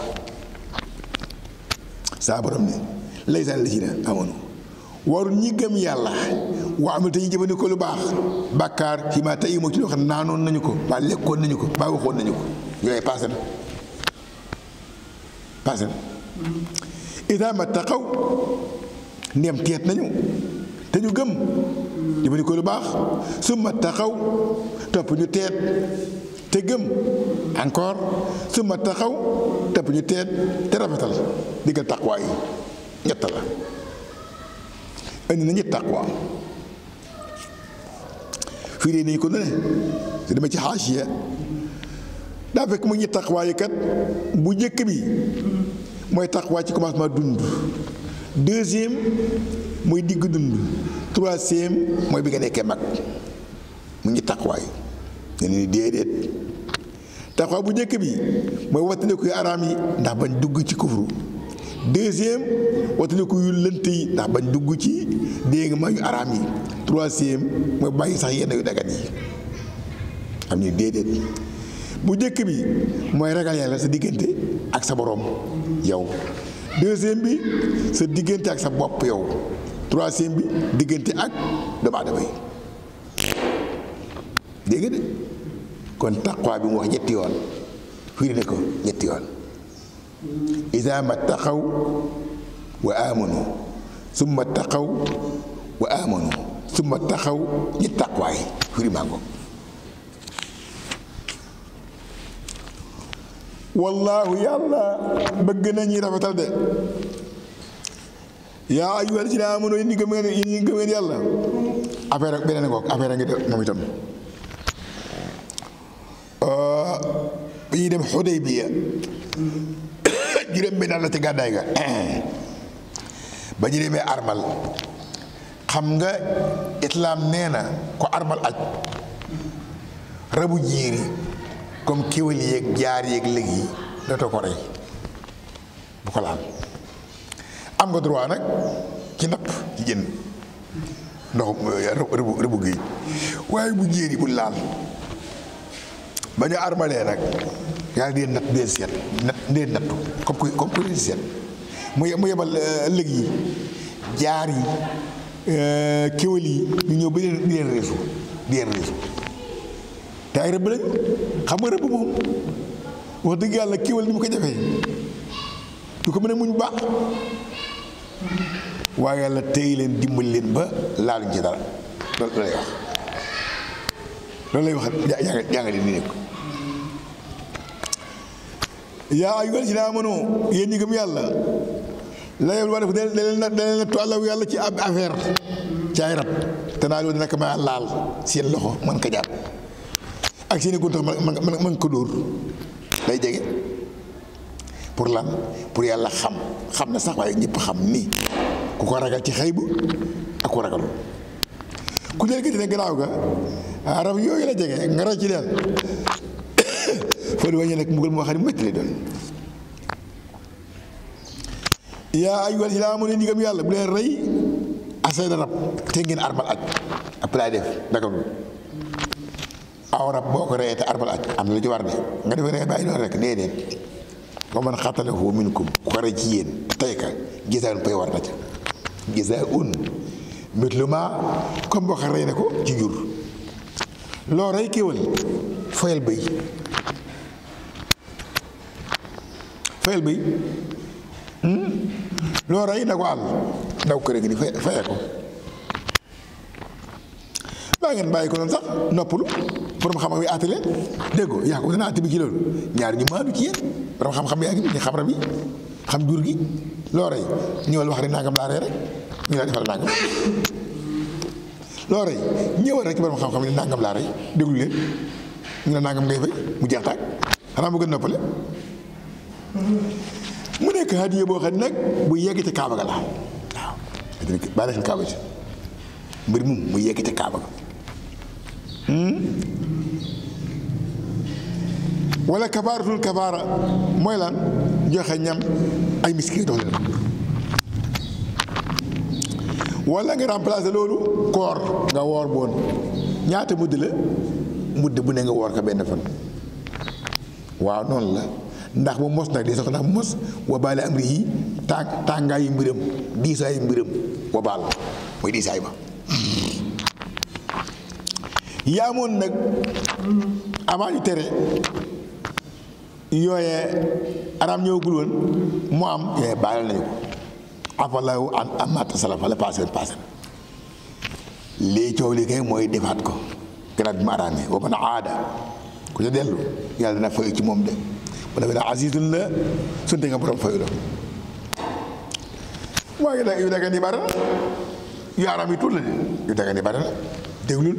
saa borom ne laysaan la ci na amoon warul ñi gëm yàlla waa amul te ñu jëfandikoo lu baax bàkkaar ci ma tey moo ci loo xam ne naanoon nañu ko ba lekkoon nañu ko ba waxoon nañu ko yooyu passé na passé na idaa ma taxaw ndem teet nañu te ñu gëm jëfandikoo lu baax su ma taxaw topp ñu teet te gëm encore su ma taxaw topp ñu teet te rafetal diggal taqwa yi ñett la indi na ñett taqwa fii dee nañu ko ne su demee ci xaasiya daa fekk mu ñett taqwa yi kat bu njëkk bi mooy taqwa ci commencement dund deuxième muy digg dund troisième mooy bi nga nekkee mag mu ñett taqwa yi ne ni déedéet taqwa bu njëkk bi mooy wattandiku yu araam yi ndax bañ dugg ci kufru deuxième wattandiku yu lënt yi ndax bañ dugg ci dégg ma yu araam yi troisième mooy bàyyi sax yenn yu dagan yi xam ni déedéet bu njëkk bi mooy ragal yàlla sa diggante ak sa boroom yow deuxième bi sa diggante ak sa bopp yow troisième bi diggante ak doomu aadama yi dégg nga de kon taqwa bi mu wax ñetti yoon firi ne ko ñetti yoon iza ma taqaw wa amanu summa taqaw wa amanu summa taxaw ñi taqwaay firi maa ko wallaahu yàlla bëgg na ñi rafetal de yaa ayyuhal lazina aamanu yéen ñi gëm ngeen yéen ñi gëm ngeen yàlla affaire ak beneen ngoog affaire a ngi de moom itam bi ñuy dem Xudaybiya juróom benn la ci gàddaay ga ba ñu demee armal xam nga islaam nee na ko armal aj rabu jiiri comme kéwél yeeg jaar yeeg léeg yi dootoo ko rey bu ko laal am nga droit nag ci napp ci jën ndox rëbu rëbu géej waaye bu jéeri bu laal ba ñu armalee nag yàlla dee natt dee seet nat dee nattu comme ku comme ku dee seet mu mu yebal lëg yi jaar yi kéwél yi ñu ñëw ba leen di leen réesu di leen réesu te ay rëbb lañ xam nga rëbb moom wax dëgg yàlla kéwél ni mu ko jafee du ko mën a muñ baax waaye yàlla tey leen dimbali leen ba laaluñ ci dara loolu lay wax loolu lay wax jàng jàngale ni nekk yaa ayyuhal lazina aamanu yéen ñi gëm yàlla la yow def da leen da leen nattu àllaw yàlla ci ab affaire ci ay rab te naa loolu dina ko mën a laal seen loxo mën ko jàpp ak seen i guntax man man man ko dóor day jege pour lan pour yàlla xam xam na sax waaye ñëpp xam ni ku ko ragal ci xëy bu ak ku ragalul ku leen gis ne gannaaw ga rab yooyu la jege nga rey ci leen foo di wàññi nag mbugal moo xam ne métti lay doon yaa ayyuhal lazina aamanu ni gëm yàlla bu leen rey asayda rab te ngeen armal aj après laay def daganul aw rab boo ko reyee te armal aj am na lu ci war de nga def rey bàyyi noonu rek déedéet wa man xatalahu minkum ku ko rey ci yéen tey ka gisaun pay war na ca gisaun mitlu ma comme boo ko rey ne ko ci jur loo rey kéwal fayal bëy fayal bëy loo rey na ko àll ndaw kër gi ni fay faye ko baa ngeen bàyyi ko noonu sax noppalu borom xam-xam yi àtte leen dégg ko yaa ko dana àtte bi ci loolu ñaar ñu maandu ci yéen borom xam-xam yaa ngi ñu xam rab yi xam jur gi loo rey ñëwal wax rek nangam laa rey rek ñu la defal nangam loo rey ñëwal rek ci borom xam-xam yi nangam laa rey déglu leen ñu ne nangam ngay fay mu jeex taag xanaa mu gën noppale mu nekk hadiya boo xam ne nag bu yegg ci kaaba ga la waaw bàyyi xel kaaba ci mbir mum mu yegg ca kaaba ga wala kafaaratul kafaara mooy lan joxe ñam ay miskin dox leen wala nga remplacer loolu koor nga woor boon ñaata mudd la mudd bu ne nga woor ko benn fan waaw noonu la ndax mu mos nag di sox ndax mu mos wabaale amri yi tàng tàngaayu mbiram diisaayu mbiram wabaal mooy diisaay ba yaamoon nag avant ñu tere yooyee araam ñëwagul woon mu am yooyee baalal nañu ko afallahu an amata salafa la passé passé lii coow li kay mooy defaat ko gannaaw bi mu araamee wa man aada ku ca dellu yàlla dana fay ci moom de bu defee ne azizun la sunte nga borom fayu la waaye nag yu daga ni bara yu araam yi tuut la de yu daga ni bara la déglul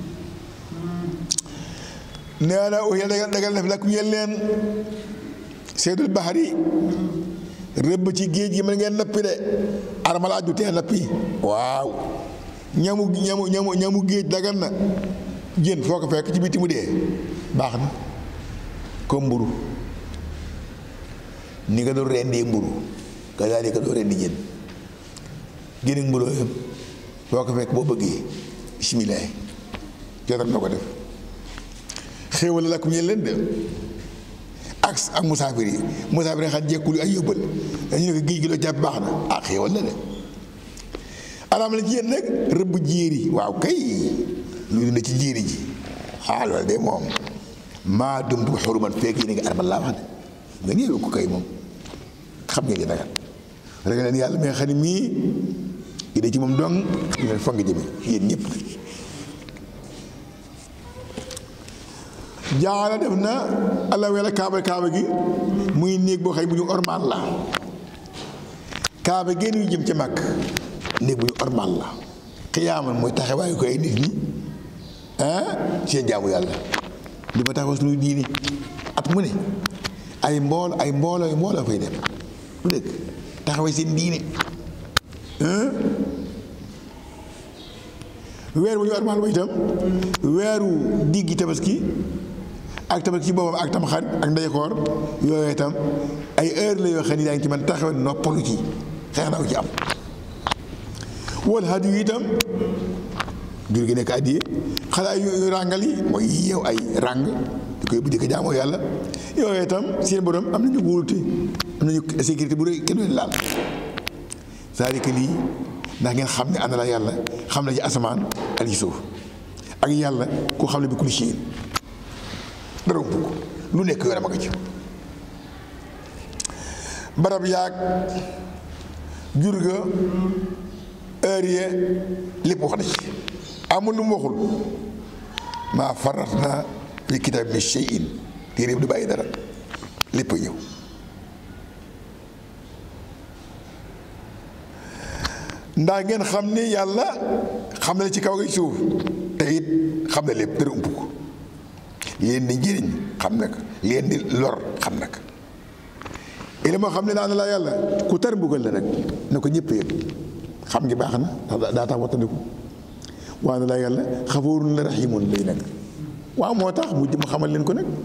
nee na uxil dagal dagal def lakk ñeel leen seydul baxari rëbb ci géej gi mën ngeen nappi de armala aju tee nappi waaw ñamu ñamu ñamu ñamu géej dagan na jën foo ko fekk ci biti mu dee baax na ko mburu ni nga doon rendee mburu nga daal di ko doon rendi jën jën ak mburu yam foo ko fekk boo bëggee bisimilah jotal na ko def xéewal la ku ñeen leen de ak ak musaafir yi musaafir yi xam jekkul ay yóbbal dañu ne ko géej gi loo jàpp baax na ah xéewal la de araam la ci yéen nag rëbb jéeri waaw kay lu dund ci jéeri ji ah loolu de moom maa dumtu xuruman fekk yi ni nga armal laa wax de nga néew ko kay moom xam ngeen di dagal rek leen yàlla mi nga xam ne mii yi de ci moom dong ñu leen fang jëme yéen ñëpp jaala def na allah wela kaaba kaaba gi muy néeg boo xëy bu ñu ormal la kaaba génn yu jëm ca mag néeg bu ñu ormal la xiyaaman mooy taxawaayu ko ay nit ñi ah seen jaamu yàlla li ma taxaw suñu diini at mu ne ay mbool ay mbooloo yu mbooloo fay dem lu dëkk taxawee seen diine weer bu ñu ormal ba itam weeru diggi tabaski ak tabaski ci boppam ak tam xarit ak ndeykoor yooyu itam ay heure la yoo xam ne daa ngi ci man taxawe noppalu ci xeex na ko ci am wal hadi yu itam jur gi nekk addiye xanaa yu ràngal yi mooy yow ay ràng di koy bu di ko jaamoo yàlla yooyu itam seen borom am nañu wóolute am nañu sécurité bu rëy kenn du leen laal c'est-à-dire que lii ndax ngeen xam ne ànd la yàlla xam na ci asamaan ak ci suuf ak yàlla ku xam ne bi kulli shay'in dara ump ko lu nekk yoonam a nga ci barab yaag jur ga heure ye lépp wax na ci amul lu mu waxul maa farat na fi kitaab min shay'in téere bi du bàyyi dara lépp a ñëw ndax ngeen xam ni yàlla xam na ci kaw gi suuf te it xam na lépp dara ump ko leen di njëriñ xam na ko leen di lor xam na ko ili moo xam ne daan la yàlla ku tar mbugal la nag na ko ñëpp yëg xam ngi baax na ndax daa tax wattandiku waa na la yàlla xafoorun la raximun lay nag waaw moo tax mu mu xamal leen ko nag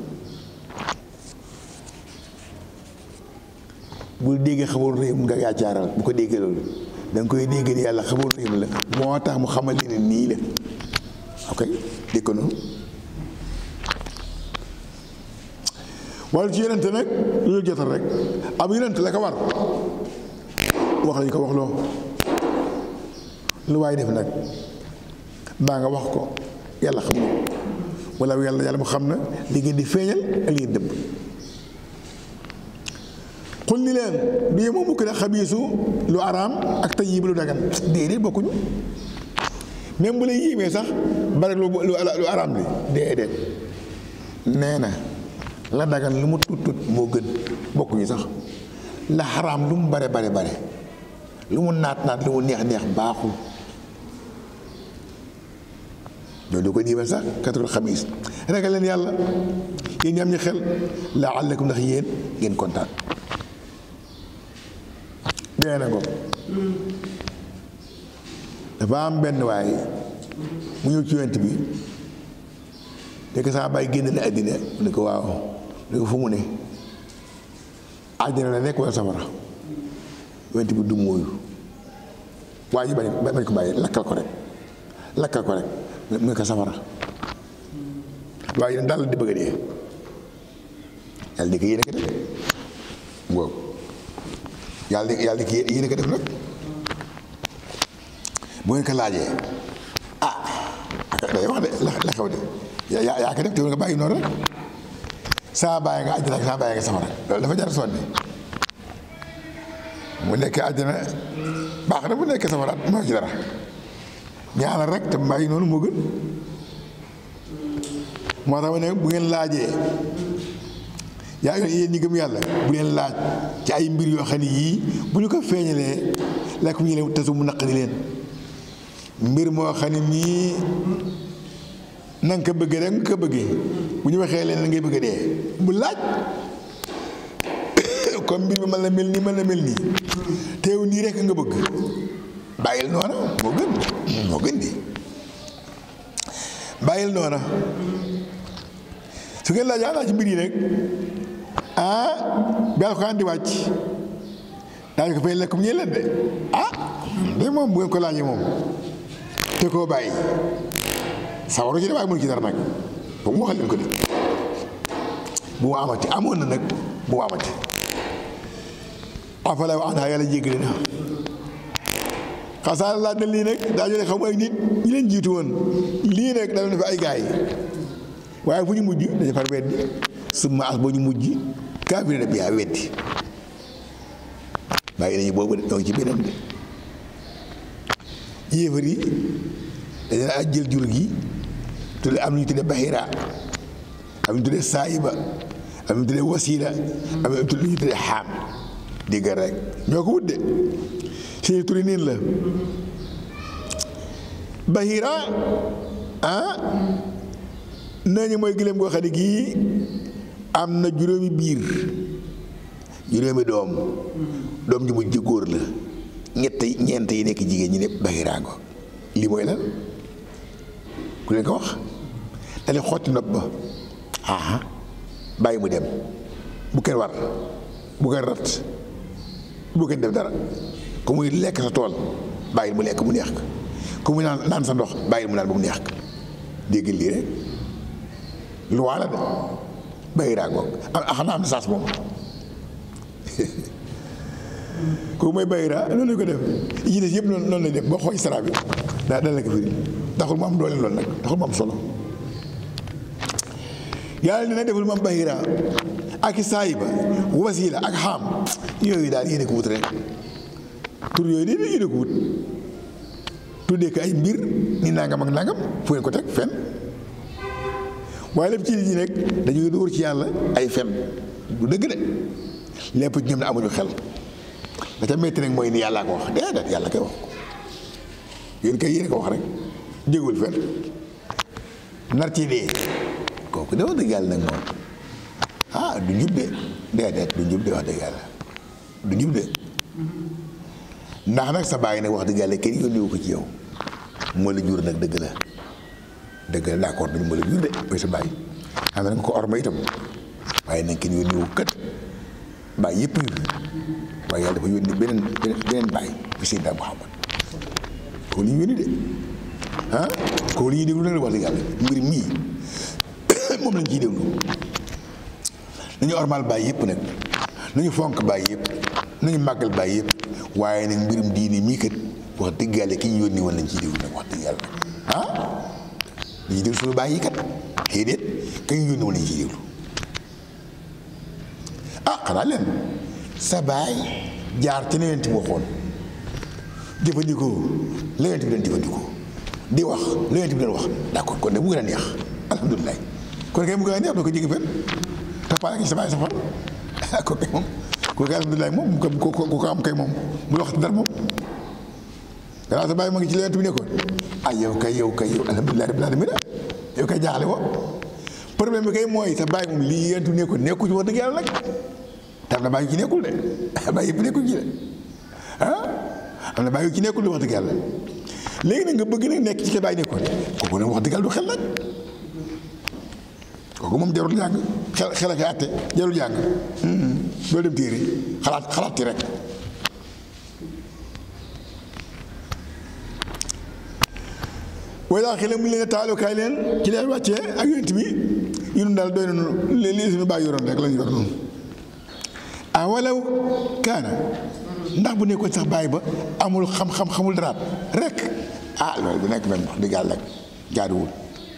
bu déggee xafoorun rahim nga yaacaaral bu ko déggee loolu da nga koy dégg ni yàlla xafoorun rahim la moo tax mu xamal leen nii la ok dégg ko noonu wala ci yonente nag lu ñu jotal rek ab yonente la ko war wax lañu ko wax loo lu waay def nag baa nga wax ko yàlla xam na wala yàlla yàlla mu xam na li ngeen di feeñal ak li ngeen dëbb xul ni leen du yemoo mukk ne xabiisu lu araam ak tayyib lu dagan déedéet bokkuñu même bu lay yéemee sax bare lu lu araam li déedéet nee na la dagan lu mu tut tut moo gën bokkuñu sax la xaraam lu mu bare bare bare lu mu naat naat lu mu neex neex baaxul loolu du ko diimal sax katul xamis ragal leen yàlla yéen ñi am ñu xel laallakum ndax yéen ngeen kontaan dee na ko dafa dafa am benn waay mu ñëw ci yonent bi nekk saa bàyyi génn na àddina mu ne ko waaw mu ne ko fu mu ne àddina la nekk wala safara yonent bi du mooyu waa ji bañ bañ ko bàyyi lakkal ko rek lakkal ko rek mu ne ko safara waaye yéen daal di bëgg a dee yàlla di ko yéene ko def boobu yàlla di yàlla di ko yéene ko def nag bu ngeen ko laajee ah day wax de la la xew de yaa yaa ko def te nga bàyyi noonu rek saa bàyyi nga àjjana ak saa bàyyi nga safara loolu dafa jar sonni mu nekk àjjana baax na bu nekk safara moo ci dara ñaanal rek te bàyyi noonu moo gën moo tax ma ne bu ngeen laajee yaa ngi yéen ñi gëm yàlla bu leen laaj ci ay mbir yoo xam ne yii bu ñu ko feeñalee lekk ñu leen tasu mu naqari leen mbir moo xam ne mii na nga ko bëggee rek nga ko bëggee bu ñu waxee leen ngay bëgg a dee bu laaj comme mbir mi mën na mel nii mën na mel nii teew nii rek nga bëgg bàyyil noona moo gën moo gën di bàyyil noona su ngeen laaj yaa ci mbir yi rek ah bi alxuraan di wàcc daañu ko fay lekk mu ñee leen de ah de moom bu ngeen ko laajee moom te koo bàyyi sawaru ci de waaye mënu ci dara nag ba mu waxal leen ko de bu mu amati amoon na nag bu mu amati afala wa anha yàlla jéggale na xasaar laaj na lii nag daa jëlee xamu ay nit ñi leen jiitu woon lii nag da doon fi ay gaay waaye fu ñu mujj dañu far weddi summa as boo ñu mujj kaafirina bihaa weddi bàyyi nañu boobu de donc ci beneen de yéefar yi dañu daan jël jur gi tudde am lu ñu tudde bahira am lu ñu tudde saayiba am lu ñu tudde wasiila am lu ñu tudde xaam dégg rek ñoo ko wut de seeni turi niin la bahira ah nañu mooy gëléem goo xam ne gii am na juróomi biir juróomi doom doom ji mujj góor la ñett ñeent yi nekk jigéen ñi ne bahiraango lii mooy lan ku leen ko wax dalee xotti nopp ba aha bàyyi mu dem bu kenn war bu kenn rat bu kenn def dara ku muy lekk sa tool bàyyil mu lekk mu neex ko ku muy naan naan sa ndox bàyyil mu naan ba mu neex ko dégg lii rek lu waa la de bahiraango ah xanaa am na saas moom kooku mooy bayra loolu la ko def yi ci des yëpp noonu noonu lay def boo xooj sara bi daa dal la ko firi taxul mu am doole loolu nag taxul mu am solo yàlla ne na deful mu am bayra ak saayiba wasiila ak xaam yooyu daal yéene ko wut rek tur yooyu de yéene ko wut tuddee ko ay mbir ni nangam ak nangam fu ngeen ko teg fen waaye lépp ci nit ñi rek dañuy dóor ci yàlla ay fen du dëgg de lépp ci ñoom ne amuñu xel da ca métti nag mooy ni yàllaa ko wax déedéet yàlla koy wax ko yéen kay yéen ko wax rek jégul fen nar ci dee kooku de wax dëgg yàlla nag moom ah du njub de déedéet du njub de wax dëgg yàlla du njub de ndax nag sa bàyyi nag wax dëgg yàlla kenn yónniwu ko ci yow moo la jur nag dëgg la dëgg la d'accord dañu moo la jur de mooy sa bàyyi xam na nga ko orma itam waaye nag kenn yónniwu ko kat bàyyi yëpp ngi fi waaye yàlla dafa yónni beneen beneen bàyyi bi Seydina Muhammad koo li ñu yónni de ah koo li ñuy déglu nag wax dëgg yàlla mbir mii moom lañ ciy déglu nañu ormal bàyyi yëpp nag nañu fonk bàyyi yëpp nañu màggal bàyyi yëpp waaye nag mbirum diini mii kat wax dëgg yàlla ki ñu yónni woon lañ ciy déglu nag wax dëgg yàlla ah dañuy déglu suñu bàyyi yi kat xëy déet ka ñu yónni woon lañ ciy déglu ah xanaa leen sa baay jaar ci leneen ti waxoon jëfandikoo leneen bi doon jëfandikoo di wax leneen bi doon wax d'accord kon de mu gën a neex alhamdulilah kon kay mu gën a neex doo ko jéggi fenn tappaale ki sa baay safar kon kay moom kon kay alhamdulilah moom ku ko ku ko am kay moom mu wax dara moom gannaaw sa baay ma ngi ci leneen bi nekkoon ah yow kay yow kay yow alhamdulilah rabbil alamin yow kay jaaxle woo problème bi kay mooy sa baay moom lii yentu nekkoon nekku ci wax dëgg yàlla nag tam na bàyyi ci nekkul de bàyyi yëpp nekkul ci de ah am na bàyyi ci nekkul de wax dëgg yàlla léegi nag nga bëgg nag nekk ci xibaar yi nekkoon kooku nag wax dëggal du xel nag kooku moom jarul jàng xel xel ak àtte jarul jàng doo dem téere xalaat xalaat ci rek way laa xile mu leen taalukaay leen ci leen wàccee ak yonent bi yunun daal doy nañu li li suñu bàyyi yoroon rek la ñu yor noonu ah walaw kaana ndax bu nekkoon sax bàyyi ba amul xam-xam xamul daraat rek ah loolu bu nekk benn wax dëgg yàlla jaaduwul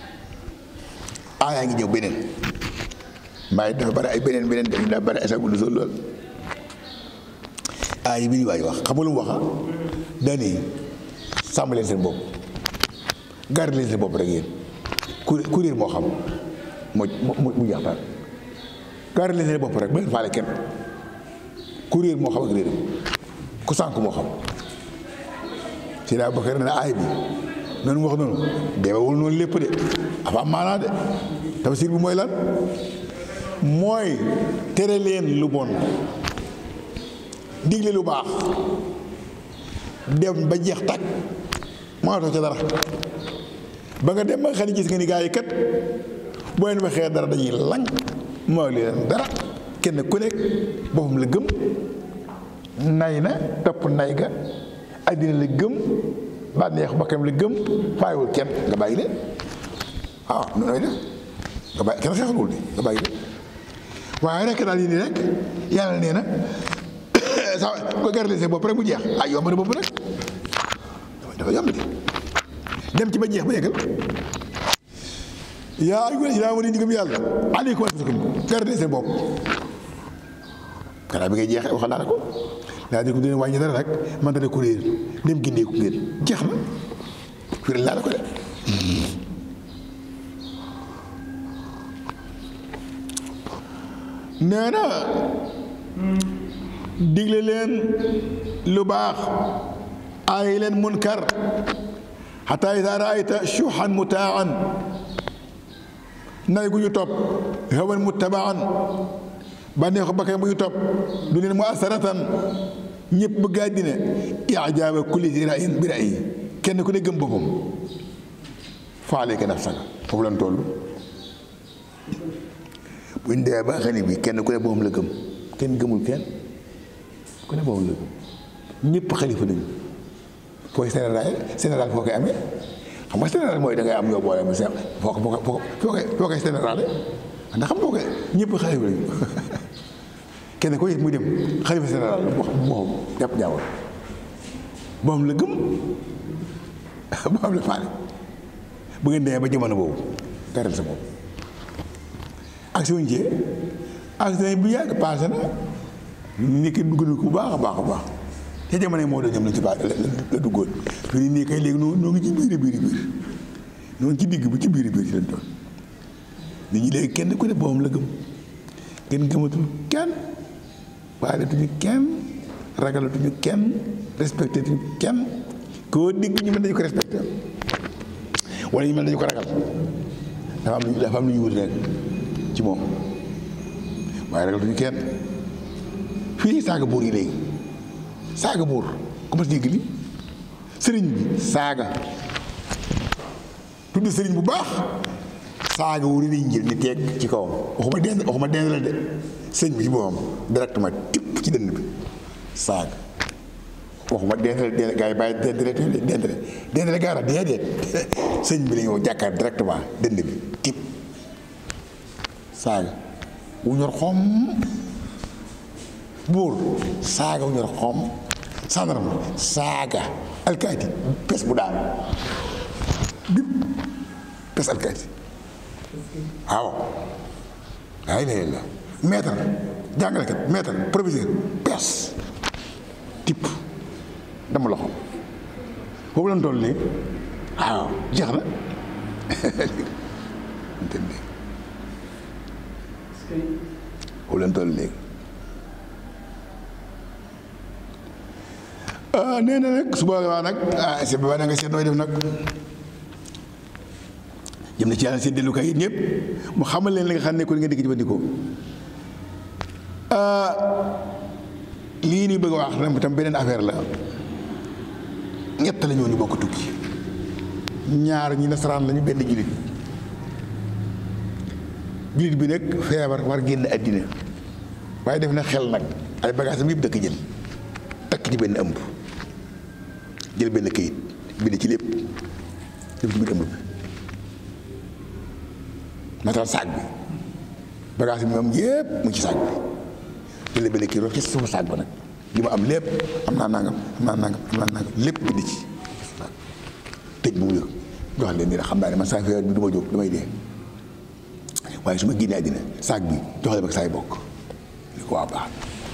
ah yaa ngi ñëw beneen mbaay dafa bari ay beneen beneen dañu daa bari ay sax bu sol lool ah yi bi ñu waay wax xam nga lu mu waxa dani sàmm leen seen bopp garde leen seen bopp rek yéen ku kuréel moo xam moo mu mu jaxtaan garde leen seen bopp rek ba leen faale kenn kuréel moo xam ak réeram ku sànk moo xam si daa Bakar ne aay bi noonu wax noonu deewewul noonu lépp de afa am maanaa de tafsir bi mooy lan mooy tere leen lu bon digle lu baax dem ba jeex tàkk mënatoo ca dara ba nga dem ba nga xam ne gis nga ni gaa yi kat boo leen waxee dara dañuy lang moo leen dara kenn ku nekk boppam la gëm nay na topp nay ga àddina la gëm bànneexu bakkanam la gëm bàyyiwul kenn nga bàyyi leen waaw noonu def nga bàyyi kenn xeexalul de nga bàyyi leen waaye rek daal yi nii rek yàlla nee na sa ko garale seen bopp rek mu jeex ah yomb na bopp rek dafa yomb de dem ci ba jeex ba yeggal yaa ayyuhal laziina aamanu ñu gëm yàlla aleykum anfusakum garale seen bopp kanaa bi ngay jeexee waxal naa la ko daa di ko dina wàññi dara rek man dana ko réer dem gindeeku ngeen jeex na firil naa la ko de nee na digle leen lu baax aay leen munkar xataa idaa raayta shuuxan mutaan nay gu ñu topp hawan muttabaan bànneexu bakkan bu ñu topp du leen mu asaratan ñëpp bëgg àddina ijaaba kulli zi ra'yin bi ra'yi kenn ku ne gëm boppam fa alayka nafsaka foofu lan toll bu ñu dee ba xam ne bi kenn ku ne boppam la gëm kenn gëmul kenn ku ne boppam la gëm ñëpp xalifa lañu fooy général général foo koy amee xam nga général mooy da ngay am yoo boole mu seex foo ko foo ko foo koy foo koy général ndax xam foo koy ñëpp xalifa lañu kenn ko yit muy dem xalifa général wax moom jàpp jaawal moom la gëm moom la faale bu ngeen demee ba jamono boobu garal sa bopp ak si wuñ cee accident bu yàgg passé na ni ki dugg na ko bu baax a baax a baax te jamono moo doon ñoom la ci baax la duggoon fi ni nii kay léegi noo noo ngi ci biir biir biir noonu ci digg bu ci biir biir ci lañ doon nit ñi léegi kenn ku ne boppam la gëm kenn gëmatul kenn waalatuñu kenn ragalatuñu kenn respecté tuñu kenn koo digg ñu mel dañu ko respecté wala ñu mel dañu ko ragal dafa am lu dafa am lu ñu wut rek ci moom waaye ragalatuñu kenn fii saaga buur yi léegi saaga buur ku mas dégg li sëriñ bi saaga tudd sëriñ bu baax saaga wu lañ jël ni teeg ci kawam waxuma dend waxuma dend la de sëñ bi ci boppam directement tipp ci dënn bi saaga waxuma dend la dend gaa yi bàyyi dend la dend la dend la gaara déedéet sëñ bi la ñëw jàkkaar directement dënd bi tipp saaga wu ñor xom buur saaga wu ñor xom sandarma saaga alkaati pes bu daanu bip pes alkaati waaw ay la la maître jàngalekat maître professeur pes tipp dama loxo boobu lañ toll nii waaw jeex na entendé boobu lañ toll léegi ah nee na nag su boobaa nag ah c'est ba nga seet nooy def nag jëm na ci yàlla seen dellukaay yi ñëpp mu xamal leen li nga xam ne ko li nga dikk jëfandikoo lii nii bëgg a wax tam beneen affaire la ñett la ñoo ñu bokk tukki ñaar ñi nasaraan lañu benn jullit jullit bi nag feebar war génn àddina waaye def na xel nag ay bagaasam yëpp dëkk jël takk ci benn ëmb jël benn këyit bind ci lépp def ci biir ëmb bi matal saag bi bagage bi moom yëpp mu ngi ci saag bi jël benn këyit wax ci suufu saag ba nag li ma am lépp am naa nangam am naa nangam am naa nangam lépp bind ci tëj bu mu yëg jox leen ni la xam naa ne man saa feebar bi du ma jóg damay dee waaye su ma génnee àddina saag bi jox leen ak saay bokk li ko waa baax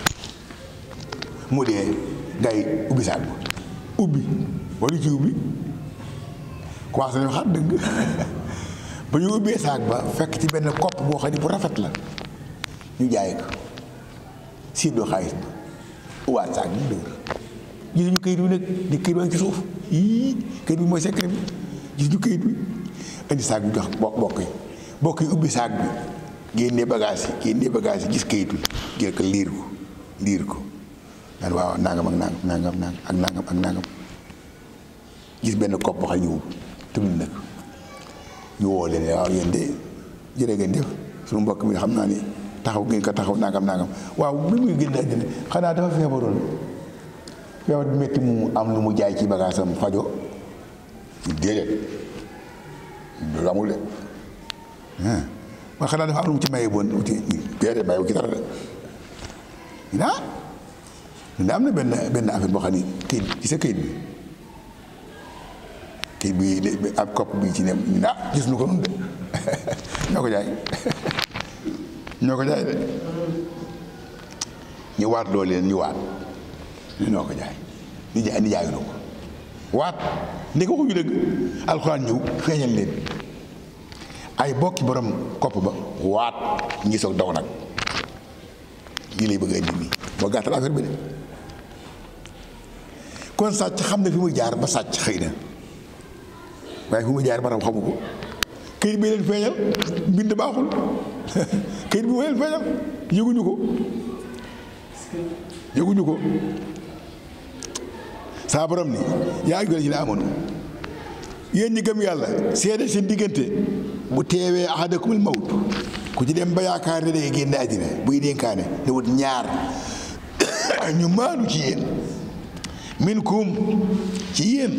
mu dee gars yi ubbi saag ba ubbi wala ci ubbi commencé nañu xaar dëgg ba ñu ubbee saag ba fekk ci benn kopp boo xam ne bu rafet la ñu jaay ko séddoo xaalis ba uwaat saag bi dëgg gis ñu këyit bi nag di këyit ba ci suuf yii këyit bi mooy secret bi gis ñu këyit bi indi saag bi jox bokk bokk yi bokk yi ubbi saag bi génnee bagage yi génnee bagage yi gis këyit bi jël ko liir ko liir ko naan waaw nangam ak nangam nangam nangam ak nangam ak nangam gis benn kopp boo xam ne ñu tamit nag ñu woo leen waaw yéen de jërë ngeen def suñu mbokk mi xam naa ni taxaw ngeen ko taxaw nangam nangam waaw bi muy génn àddina xanaa dafa feebaroon feebar bi métti mu am lu mu jaay ci bagage am fajo déedéet loolu amul de waaye xanaa dafa am lu mu ci maye boon uti déedéet maye wu ci dara de ñu ah ñu am na benn benn affaire boo xam ni këyit ci sa këyit bi këyit bi ab kopp bi ci ne ñu ah gis nu ko noonu de ñoo ko jaay ñoo ko jaay de ñu waat loolu leen ñu waat ñu noo ko jaay ni jaay ni jaayu ko waat ndeke waxuñu dëgg alxuraan ñëw feeñal leen ay bokki borom kopp ba waat ñi soog daw nag lii lay bëgg a indi nii moo gàttal affaire bi de kon sàcc xam ne fi muy jaar ba sàcc xëy na waaye fi muy jaar ba raw xamu ko këyit bi leen feeñal mbind baaxul këyit bi moo leen feeñal yëguñu ko yëguñu ko saa borom ni yaa ngi ci la amoon yéen ñi gëm yàlla seede seen diggante bu teewee ahadakumul mawt ku ci dem ba yaakaar ne day génn àddina buy dénkaane ne wut ñaar ñu maanu ci yéen minkum ci yéen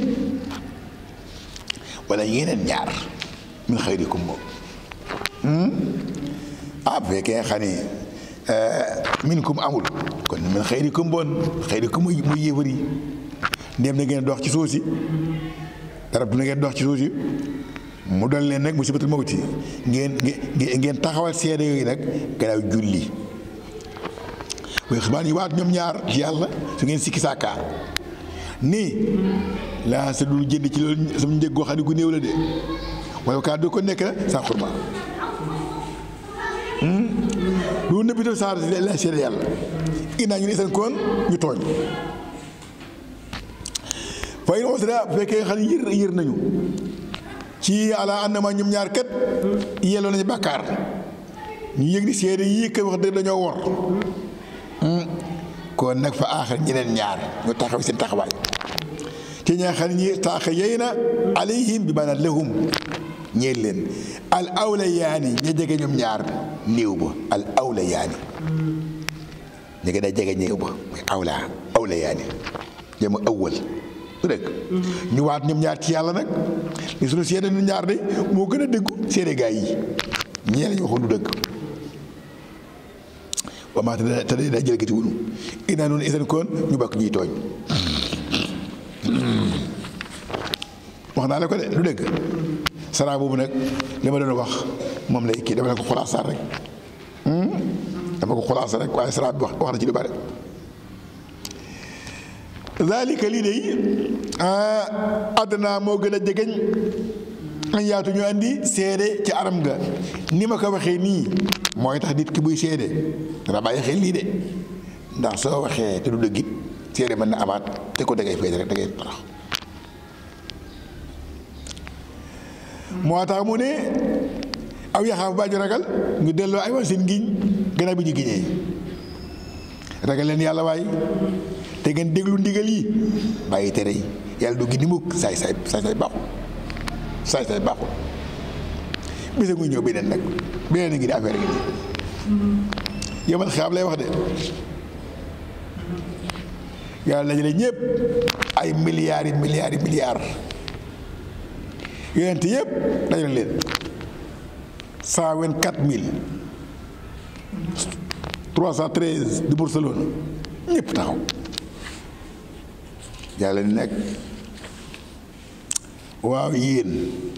wala yeneen ñaar min xayrikum moom ah bu fekkee xam ne minkum amul kon min xayrikum bon xayrikum muy muy yéefar yi ndéem na ngeen dox ci suuf si dara du na ngeen dox ci suuf si mu dal leen nag musibatul mawti ngeen ngeen taxawal seede yooyu nag gannaaw julli waaye xibaar yi waat ñoom ñaar ci yàlla su ngeen sikki sàkkaa nii laa sa dul jënd ci loolu sama njëg goo xam ne gu néew la de wala kaa du ko nekk la sa xurba lu nëbbi tam saa la seede yàlla inaa ñu ne seen koon ñu tooñ fay na wasra bu fekkee xam ne yër yër nañu ci ala annama ñoom ñaar kat yelloo nañu bàkkaar ñu yëg ni seede yii kat wax dëgg dañoo wor kon nag fa aaxar ñeneen ñaar ñu taxaw seen taxawaay te ñaa xam ne ñi taaxa yey na alayhim bi maanaam lahum ñeel leen al awla yaani ña jege ñoom ñaar néew ba al awla yaani ña gën a jege néew ba mooy awla awla yaani jama awwal du dëgg ñu waat ñoom ñaar ci yàlla nag li suñu seede ñu ñaar de moo gën a dëggu seede gaay yi ñee lañu waxoon du dëgg wa maa te te daa jëlgati wunu inaa noonu isan koon ñu bokk ñuy tooñ wax naa la ko de du dëgg saraa boobu nag li ma doon wax moom lay kii dama ne ko xulaasaar rek dama ko xulaasa rek waaye saraa bi wax wax na ci lu bare zalika lii dey àdduna moo gën a jegeñ an yaatu ñu andi seede ci aram ga ni ma ko waxee nii mooy tax nit ki buy seede dana bàyyi xel lii de ndax soo waxee te du dëggit seede mën na amaat te ko dangay feede rek dangay torox moo tax mu ne aw yaxaaf baa ñu ragal ñu delloo ay wan seen ngiñ gannaaw bi ñu giñee ragal leen yàlla waay te ngeen déglu ndigal yi bàyyi tere yi yàlla du gindi mukk saay saay saay saay baaxul saay saay baaxul bisa muy ñëw beneen nag beneen a ngi di affaire gi nii yomal xiyaam lay wax de yàlla dajale ñëpp ay milliards yi milliards yi milliards yonent yëpp dajale leen cent vingt quatre mille trois cent treize de Barcelone ñëpp taxaw yàlla ni nag waaw yéen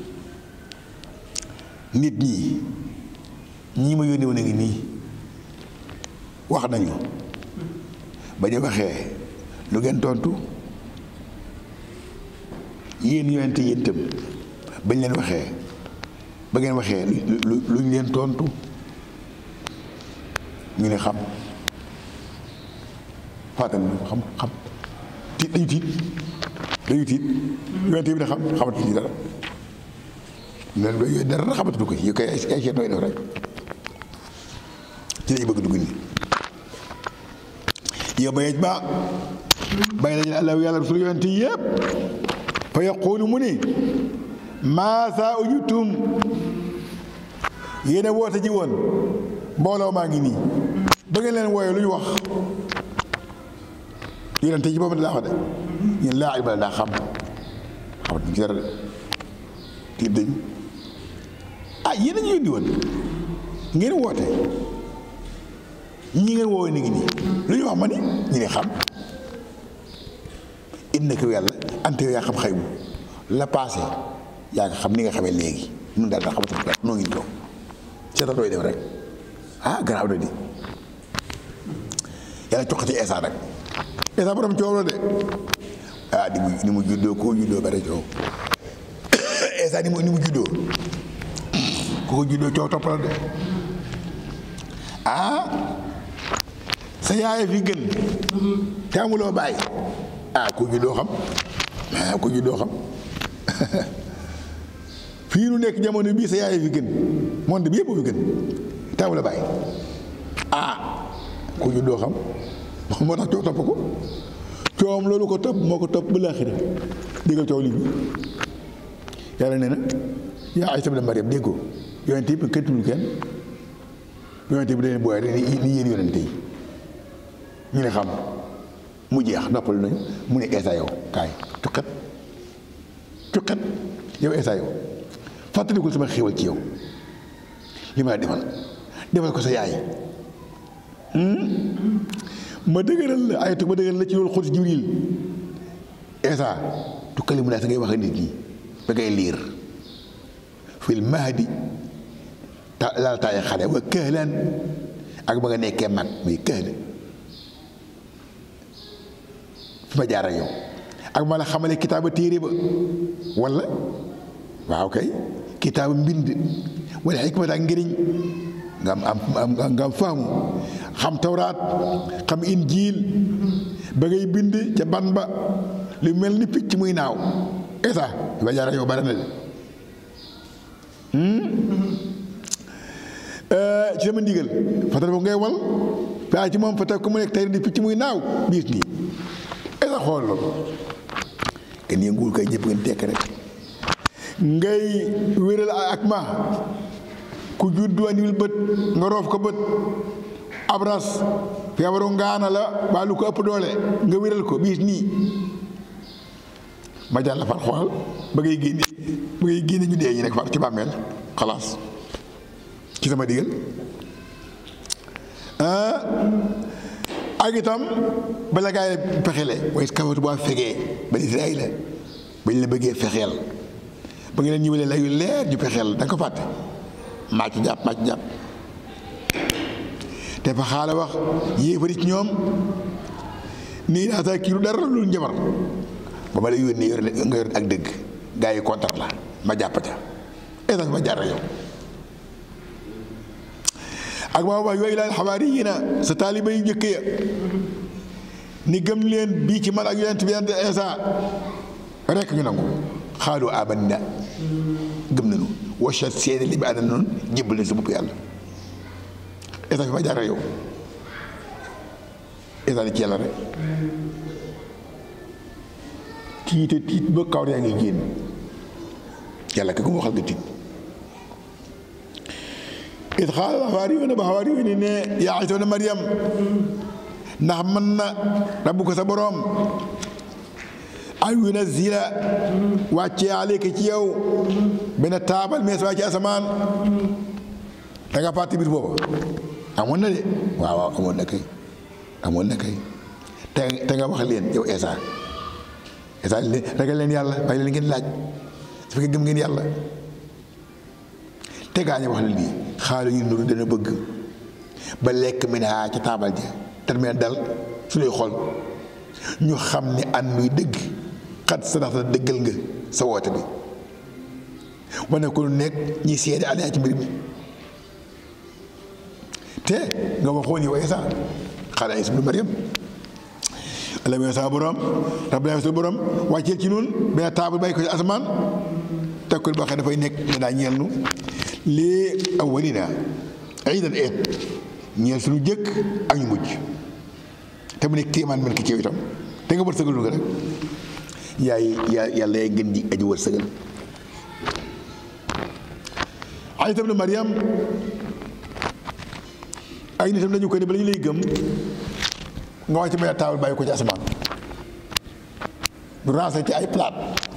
nit ñi ñii ma yónni woon a ngi nii wax nañu ba ñu waxee lu ngeen tontu yéen yonent yéen itam bañ leen waxee ba ngeen waxee lu lu ñu leen tontu ñu ne xam fàttali xam xam tiit dañu tiit dañu tiit yonent bi ne xam xamatu ci dara leen ba yooyu dara xamatu ko yi koy ay seet nooy def rek ci lañu bëgg dugg nii yow ba yej ba bay nañu allah yàlla rasul yonent yi yëpp fa yaqulu mu ni maa saa ujutum yéen a woote ji woon mbooloo maa ngi nii ba ngeen leen wooyee lu ñu wax yonent yi boobu daa wax de ñun laa ilma daa xam xamatuñ ci dara de tiit dañu ah yéen a ñu yónni woon ngeen woote ñi ngeen woowee ni ngi nii lu ñu wax ma ni ñu ne xam innaka yàlla ante yaa xam xaybu la passé yaa nga xam ni nga xamee léegi nun daal daa xamatu dara noo ngi toog seetal looy def rek ah garaaw na di yàlla coqati Eesa rek Eesa borom coow la de ah ni mu ni mu juddoo koo juddoo bare coow Eesa ni mu ni mu juddoo ku ko juddoo coow topp la de ah sa yaay fi gën te amuloo bàyyi ah ku juddoo xam ah ku juddoo xam fii nu nekk jamono bii sa yaay fi gën monde bi yëpp fi gën te amuloo bàyyi ah ku juddoo xam moo tax coow topp ko coowam loolu ko topp moo ko topp ba laaxira déggal coow lii yàlla nee na yaa Aysa ibn Maryam dégg ko yonent yi kenn tuddul kenn yonent bi dañuy booyee rek ni yéen yonent yi ñu ne xam mu jeex noppal nañu mu ne Eesa yow kaay cuqet cuqet yow Eesa yow fàttalikul sama xéwal ci yow li ma la defal defal ko sa yaay ma dëgëral la ayatu ma dëgëral la ci loolu xoti Jibril Eesa tukkali mu naa sa ngay wax nit ñi ba ngay liir fil mahdi ta laal taay xale wa këhlan ak ba nga nekkee mag muy këhlan fi ma jaar ak yow ak ma la xamale kitaaba téere ba wala waaw kay kitaaba mbind wala xikmata ak ngëriñ nga am am nga am faamu xam tawraat xam injiil ba ngay bind ca ban ba lu mel ni picc muy naaw esa fi ma jaar ak yow bare na de ci sama ndigal fatal foofu ngay wal waaye ci moom fa teg ko mu nekk tey di picc muy naaw biis nii esa xool loolu kenn yënguwul kay ñëpp ngeen tekk rek ngay wéral ak ma ku juddu andiwul bët nga roof ko bët abras feebaru ngaana la waa lu ko ëpp doole nga wéral ko biis nii ma jàll far xoolal ba ngay génne ba ngay génne ñu dee ñu nekk far ci bàmmeel xalaas ci sama digal ak itam bala gaa yi pexele waaye kawatu boo fegee ba Israayil la bañ la bëggee fexeel ba nga leen ñëwalee layu leer ñu pexeel da nga ko fàtte màcc jàpp màcc jàpp te fa xaala wax yéefari ci ñoom nii daa saa kii lu dara lu njabar ba ma la yónnee yor nga yor ak dëgg gaa yi kontar la ma jàpp ca esa ma jaar yow ak ma wax yooyu laal xabaar yi na sa taaliba yu njëkk ya ni gëm leen bii ci man ak yonent bi yonent Isa rekk ñu nangu xaalu amanna gëm nañu wachat seede li bi ànd noonu jébbal nañ sa bopp yàlla Isa fi ma jaar yow Isa ni ci yàlla rek tiite tiit ba kaw yaa ngi génn yàlla ka ko waxal nga tiit it xaala xawaariyuuna ba xawaariyuuna ne yaa Iisa ibn Maryam ndax mën na rabbuka sa boroom an yunazzila wàccee aleyka ci yow benn taabal mees waa ci asamaan da nga fàtte bis booba amoon na de waaw waaw amoon na kay amoon na kay te te nga wax leen yow Iisa Iisa leen ragal leen yàlla bàyyi leen ngeen laaj su fekkee gëm ngeen yàlla te gaañe wax la lii xaalu ñu nuru dana bëgg ba lekk mi naa ca taabal ja termine dal suñuy xol ñu xam ne an nuy dëgg xat sa ndax dëggal nga sa woote bi wane ko lu nekk ñi seede alaa ci mbir mi te nga waxoon yow Iisa xaala Iisa ibnu Maryam allah mi sama borom rabbana sa borom wàcceel ci nun benn taabal bàyyi ko ci asamaan teg ko boo xam ne dafay nekk ne daa ñeel nu lii awwalina iidan eet ñeel suñu jëkk ak ñu mujj te mu nekk kéemaan mel ki ci itam te nga wërsëgal nu nga rek yaay yaa yàlla yaay gën ji aji wërsëgal Iisa ibnu Maryam ay nitam dañu ko ne bala ñu lay gëm nga wàcc benn taabal bàyyi ko ci asamaan du rancé ci ay palaat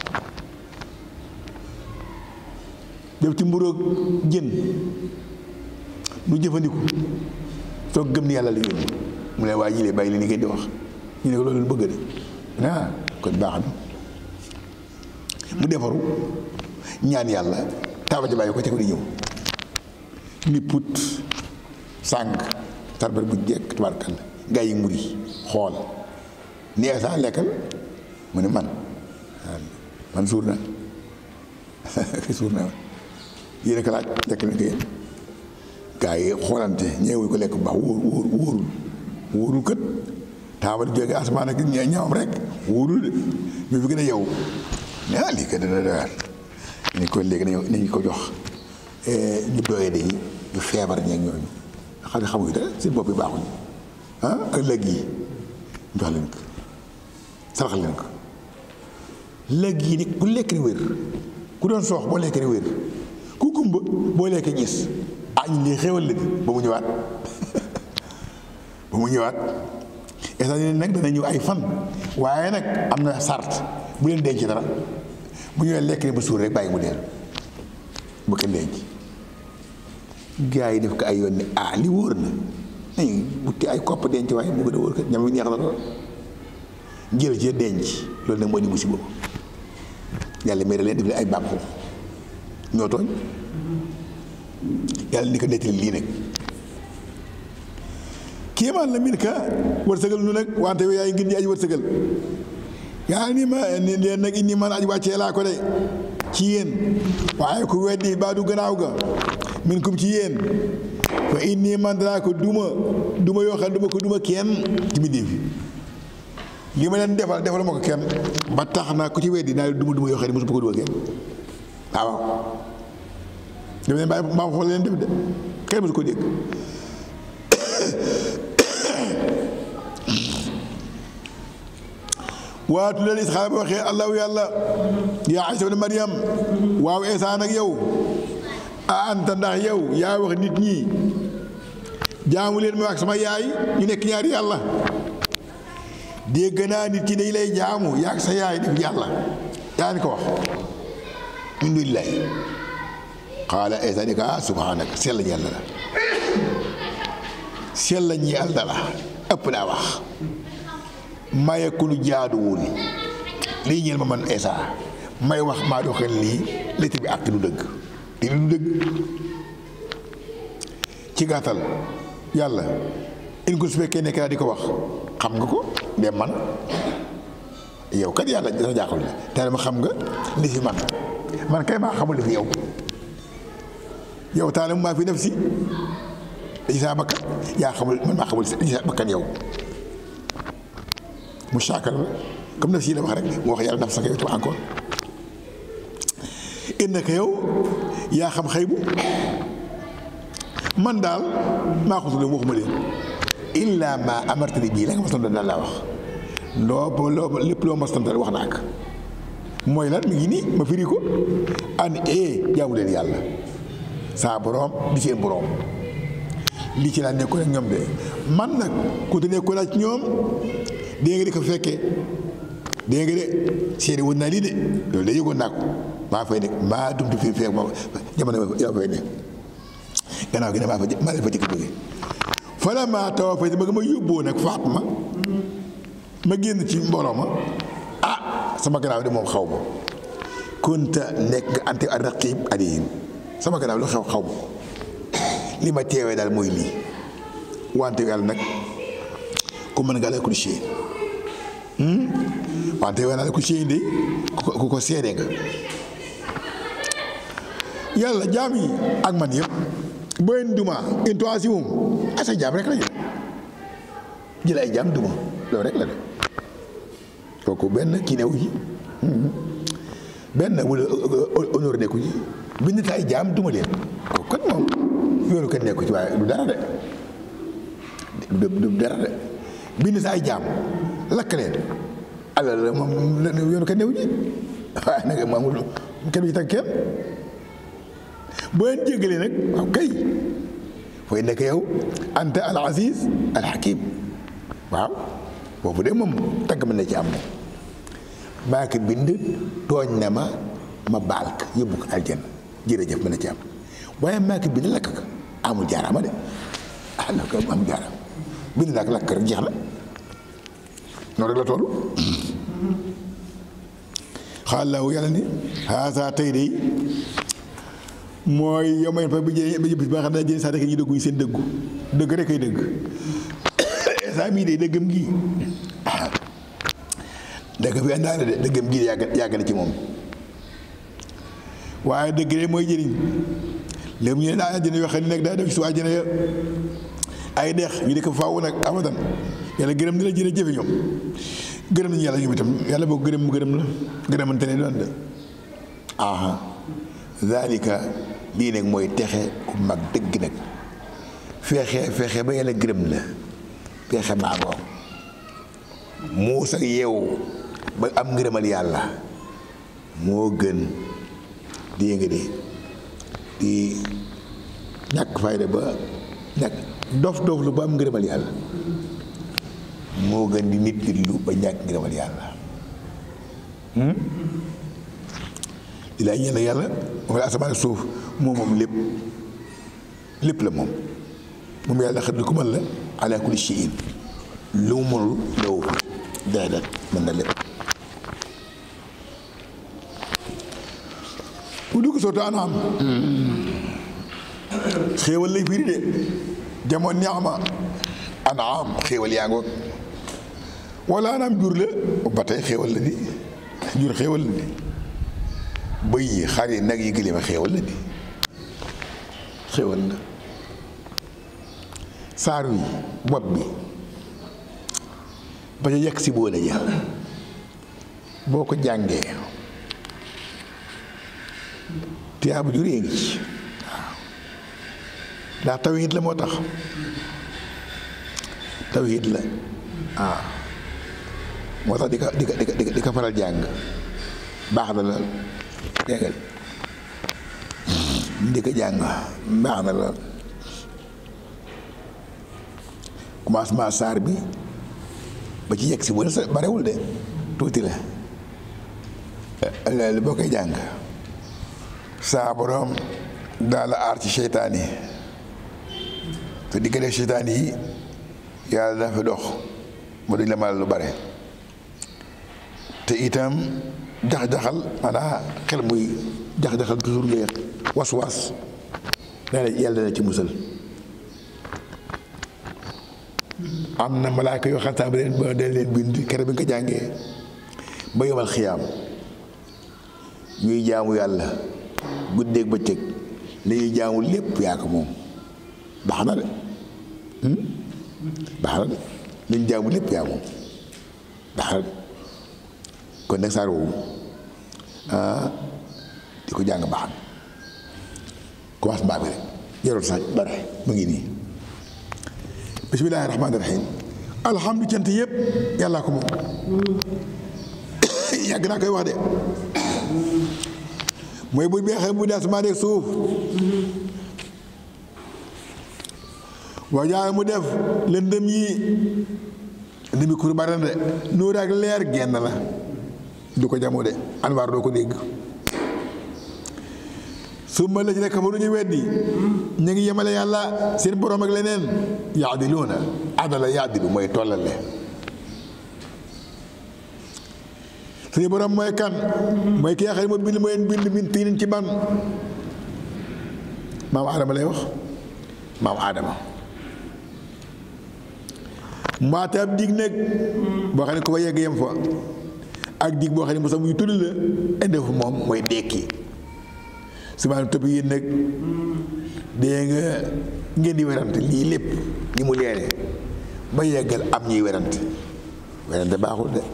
def ci mburoog jën nu jëfandiku soo gëm ni yàlla la yónni mu ne waa ji lee bàyyi li ni ngeen di wax ñu ne ko loolu bëgg de ah kon baax na mu defaru ñaan yàlla taabal ji bàyyi ko ca ko di ñëw ni put sàng tarbar bu jekk tubaarkal gaa yi muri xool ni Iisa lekkal mu ne man man suur na suur na yéen a ko laaj lekk na ko yéen gaa yi xoolante ñeewuñ ko lekk bu baax wóor wóor wóorul wóorul kët taabal jóge asamaan ak ñaawam rek wóorul de mais fi gën a yow ne ah lii kat dana doyar ni ko léegi nañu nañu ko jox ñu doyee de ñu feebar ñeeg ñooñu xam ne xamuñu dara seen bopp yi baaxuñu ah ak lëg yi jox leen ko saraxal leen ko lëg yi ni ku lekk ni wér ku doon soox boo lekk ni wér ku gumba boo lekk gis ah ñu lii xéewal la ba mu ñëwaat ba mu ñëwaat état yi nag dana ñëw ay fan waaye nag am na sart bu leen denc dara bu ñëwee lekk ni ba suur rek bàyyi mu dee bu kenn denc gaa yi def ko ay yoon ni ah li wóor na nañ butti ay kopp denc waaye mu gën a wóor kat ñam wi neex na lool jël ci denc loolu nag moo di musiba yàlla mere leen def leen ay baab xoox ñoo tooñ yàlla ni ko nettali lii nag kéemaan la min ka wërsëgal nu nag wante yow yaay ngir ñi aji wërsëgal yaa ni ma ni leen nag indi man aji wàccee laa ko de ci yéen waaye ku weddi baa du gannaaw ga min kum ci yéen fa inni man danaa ko duma duma yoo xam ne duma ko duma kenn ci mbindéef li ma leen defal defal ma ko kenn ba tax na ku ci weddi naa duma duma yoo xam ne mosuma ko duma kenn waaw waaw dama leen bàyyi maam xool leen def de kenn mosu ko dégg waatu leen isxaala ba waxee allahu yàlla yaa Iisa ibn Maryam waaw Iisa nag yow a anta ndax yow yaa wax nit ñi jaamu leen ma wax sama yaay ñu nekk ñaari yàlla dégg naa nit ki dañ lay jaamu yaa sa yaay def yàlla yaa ni ko wax min duni lay xaala Iisa ni ko ah subhaanaka sell ñi yàlla la sell ñi yàlla la ëpp naa wax maye ku lu jaaduwul lii ñeel ma man Iisa may wax maa doxal lii létt bi àq du dëgg te du dëgg ci gàttal yàlla in ko su fekkee nekk naa di ko wax xam nga ko de man yow kat yàlla dana jaaxal la te dama xam nga li fi man man kay maa xamul li fi yow yow taala maa fi def si li saa bakkan yaa xamul man maa xamul li saa bakkan yow mu saakal la comme naf si la wax rek mu wax yàlla naf sax yow tam encore innaka yow yaa xam xëybu man daal maa ko tudd waxuma leen illa ma amartani bii la nga ma sant daal laa wax loo ba loo lépp loo ma sant wax naa ko mooy lan mi ngi nii ma firi ko an e jaamu leen yàlla saa borom di seen borom lii ci laa nekkoon ak ñoom de man nag ku te nekkoon ak ñoom dégg nga di ko fekkee dégg nga de seede woon naa lii de loolu de yëgoon naa ko maa fay nekk maa dumtu fi fekk ma jamono yaa fay nekk gannaaw gi ne maa fa maa leen fa jëkk jóge fala maa tawa fay ba nga ma yóbboo nag faat ma ma génn ci mbooloo ma ah sama gannaaw de moom xaw ma kunta nekk nga ante ar raqib alayhim sama gannaaw lu xew xaw ma ko li ma teewee daal mooy lii wante yàlla nag ku mën nga la kulli shay wante yàlla kulli shay de ku ko seede nga yàlla jaam yi ak man yëpp boo leen duma intoisi moom asa jaam rek la ñu jël ay jaam duma loolu rek la de kooku benn kii newu ji benn wala honneur nekku ji bind ta ay jaam duma leen kooku kat moom yoonu kenn nekku ci waaye du dara de du dara de bind sa ay jaam lakk leen alal moom yoonu kenn newu ji waaye nag moom kenn du ci tag kenn boo leen jéggalee nag waaw kay fooy nekk yow anta al aziz al hakim waaw boobu de moom tagg mën na ci am ne maa ko bind tooñ na ma ma baal ko yóbbu ko aljanna jërëjëf mën na ci am waaye maa ko bind lakk ko amul jaaraama de ah la ko amul jaaraama bind naa ko lakk rek jeex na noonu rek la toll xaalaawu yàlla ni haasa tey de mooy yow may fa bi jë bi bis ba nga xam ne jëne sax rek ñu dëgguñu seen dëggu dëgg rek ay dëgg saa mii de dëggam gi dëgg fi àndaale de dëggam gi yàgg yàgg na ci moom waaye dëgg de mooy jëriñ léegi ñu ne daa àjjana yoo xam ne nag daa def si waa àjjana ya ay deex ñu di ko faaw nag abadan yàlla gërëm dina jëne jëfe ñoom gërëm nañu yàlla ñoom itam yàlla boo gërëm mu gërëm la gërëmante ne doon de aha zalika lii nag mooy texe ku mag dëgg nag feexe feexe ba yàlla gërëm la feexe maangoo muus ak yeewu ba am ngërëmal yàlla moo gën di nga de di ñàkk fayda ba ñàkk dof dof lu ba am ngërëmal yàlla moo gën di nit nit lu ba ñàkk ngërëmal yàlla di laay ñeen yàlla moom la asamaan suuf moom moom lépp lépp la moom moom yàlla xam ne ku mën la ala kulli shay'in lu mu mënul law déedéet mën na lépp bu dugg soo ta anaam xéewal lay firi de jamono ni'ma anaam xéewal yaa ngoog wala anaam jur la ba tey xéewal la di jur xéewal la di bëy yi xar yi nag yi gëléem a xéewal la di xéewal la saar wi bopp bi ba ca yegg si boole ja boo ko jàngee tiyaabu ju réy ngi ci waaw ndax tawhid la moo tax tawhid la waaw moo tax di ko di ko di ko di ko faral jàng baax na la dégg di ko jàng baax na la commencement saar bi ba ci yegg si bu sa barewul de tuuti la loolu boo koy jàng saa borom daal la aar ci seytaan yi te di ko def seytaan yi yàlla dafa dox mu duñ la mal lu bare te itam jax-jaxal maanaa xel muy jax-jaxal toujours ngay was-was nee na yàlla dana ci musal am na malaaka yoo xam ba leen ba dañ leen bind kere bi nga ko jàngee ba yomal xiyaam ñuy jaamu yàlla guddeeg bëccëg li ñuy jaamu lépp yaa ko moom baax na de baax na de li ñu jaamu lépp yaa moom baax na de kon nag saar woowu ah di ko jàng baax na commencement bi rek jarul sax bare mu ngi nii bismillaahi rahmaani rahiim alhamdu cant yëpp yàllaa ko moom yàgg naa koy wax de mooy bu beexee mu ne asamaan ak suuf wajaay mu def lëndëm yi lëndëm yi kur bari na de nuur ak leer genn la du ko jamoo de anwaar doo ko dégg su ma la ci nekk fa lu ñu weddi ñu ngi yemale yàlla seen borom ak leneen yaadiluuna adala yaadilu mooy tollale suñu borom mooy kan mooy ki nga xam ne moo bind mooy bind min tiinin ci ban maam Adama lay wax maam Adama mbaate ab dig nag boo xam ne ko fa yegg yem fa ak dig boo xam ne mosam muy tudd la indi fu moom mooy dekki su ma topp yéen nag dee nga ngeen di werante lii lépp ni mu leere ba yeggal am ñuy werante werante baaxul de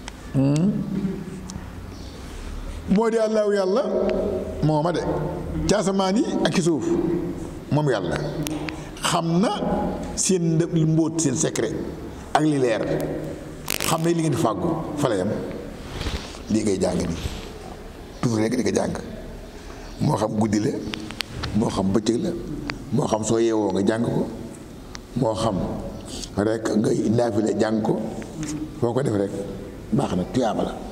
moo di allahu yàlla mooma de ci asamaan yi ak ci suuf moom yàlla xam na seen ndëb mbóot seen secret ak li leer xam ne li ngeen fàggu fa la yam lii ngay jàng ni toujours rek di ko jàng moo xam guddi la moo xam bëccëg la moo xam soo yeewoo nga jàng ko moo xam rek nga naafile jàng ko foo ko def rek baax na tuyaaba la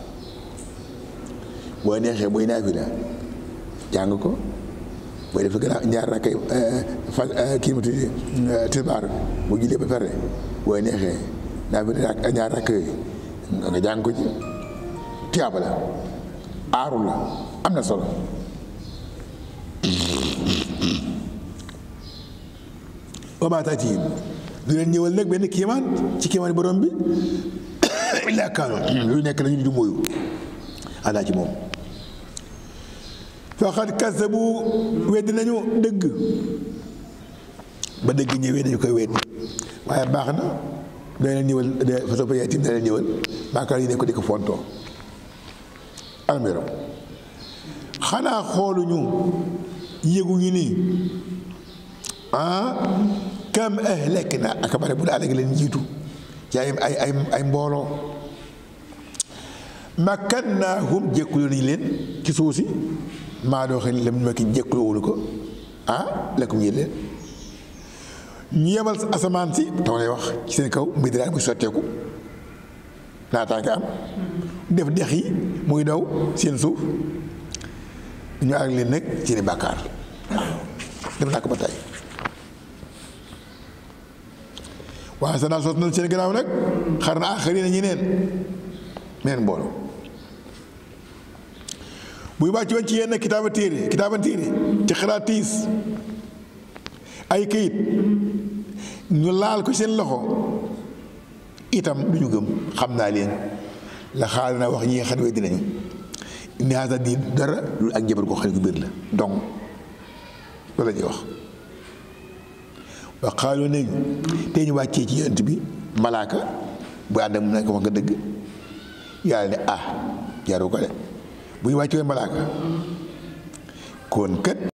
boo neexee booy naafila jàng ko booy def gën a ñaar rakkay fa kii ma tuddi tisbaar bu jullee ba pare booy neexee naafila ak ñaar rakk yooyu nga jàng ko ci tuyaaba la aaru la am na solo wa maa taatihim du leen ñëwal nag benn kiimaan ci kiimaan borom bi illaa kaanu lu nekk la ñu du mooyu alaa ci moom faqad kasabu weddi nañu dëgg ba dëgg ñëwee dañu koy weddi waaye baax na da leen ñëwal fa soo payee tim da leen ñëwal baakaar yi ne ko di ko fontoo almerom xanaa xooluñu yëguñu ni ah kam ahlak na ak bare bu daal leen jiitu ci ay ay ay ay mbooloo makkannaahum jékkuloo nañu leen ci suuf si maa doo xam ne lam ma ki jékkuloowulu ko ah lakum yéen leen ñu yemal asamaan si taw lay wax ci seen kaw mbir daal muy sotteeku naataange am def dex yi muy daw seen suuf ñu ak leen nag ci ni bàkkaar def naa ko ba tey waaye sa naa sot na seen gannaaw nag xar na aaxari na ñi neen neen mbooloo buy wàcc woon ci yenn kitaaba téere kitaaba téere ci xaraatiis ay këyit ñu laal ko seen loxo itam du ñu gëm xam naa leen la xaal na wax ñi nga xam ne dinañu ni haasa di dara lu ak jabar koo xam ne gu biir la donc loolu la ñuy wax wa xaaloo nañu te ñu wàccee ci yonent bi malaaka bu ànd ak mu nekk wax nga dëgg yàlla ne ah jaru ko de bu ñu wàccee malaaka kon kat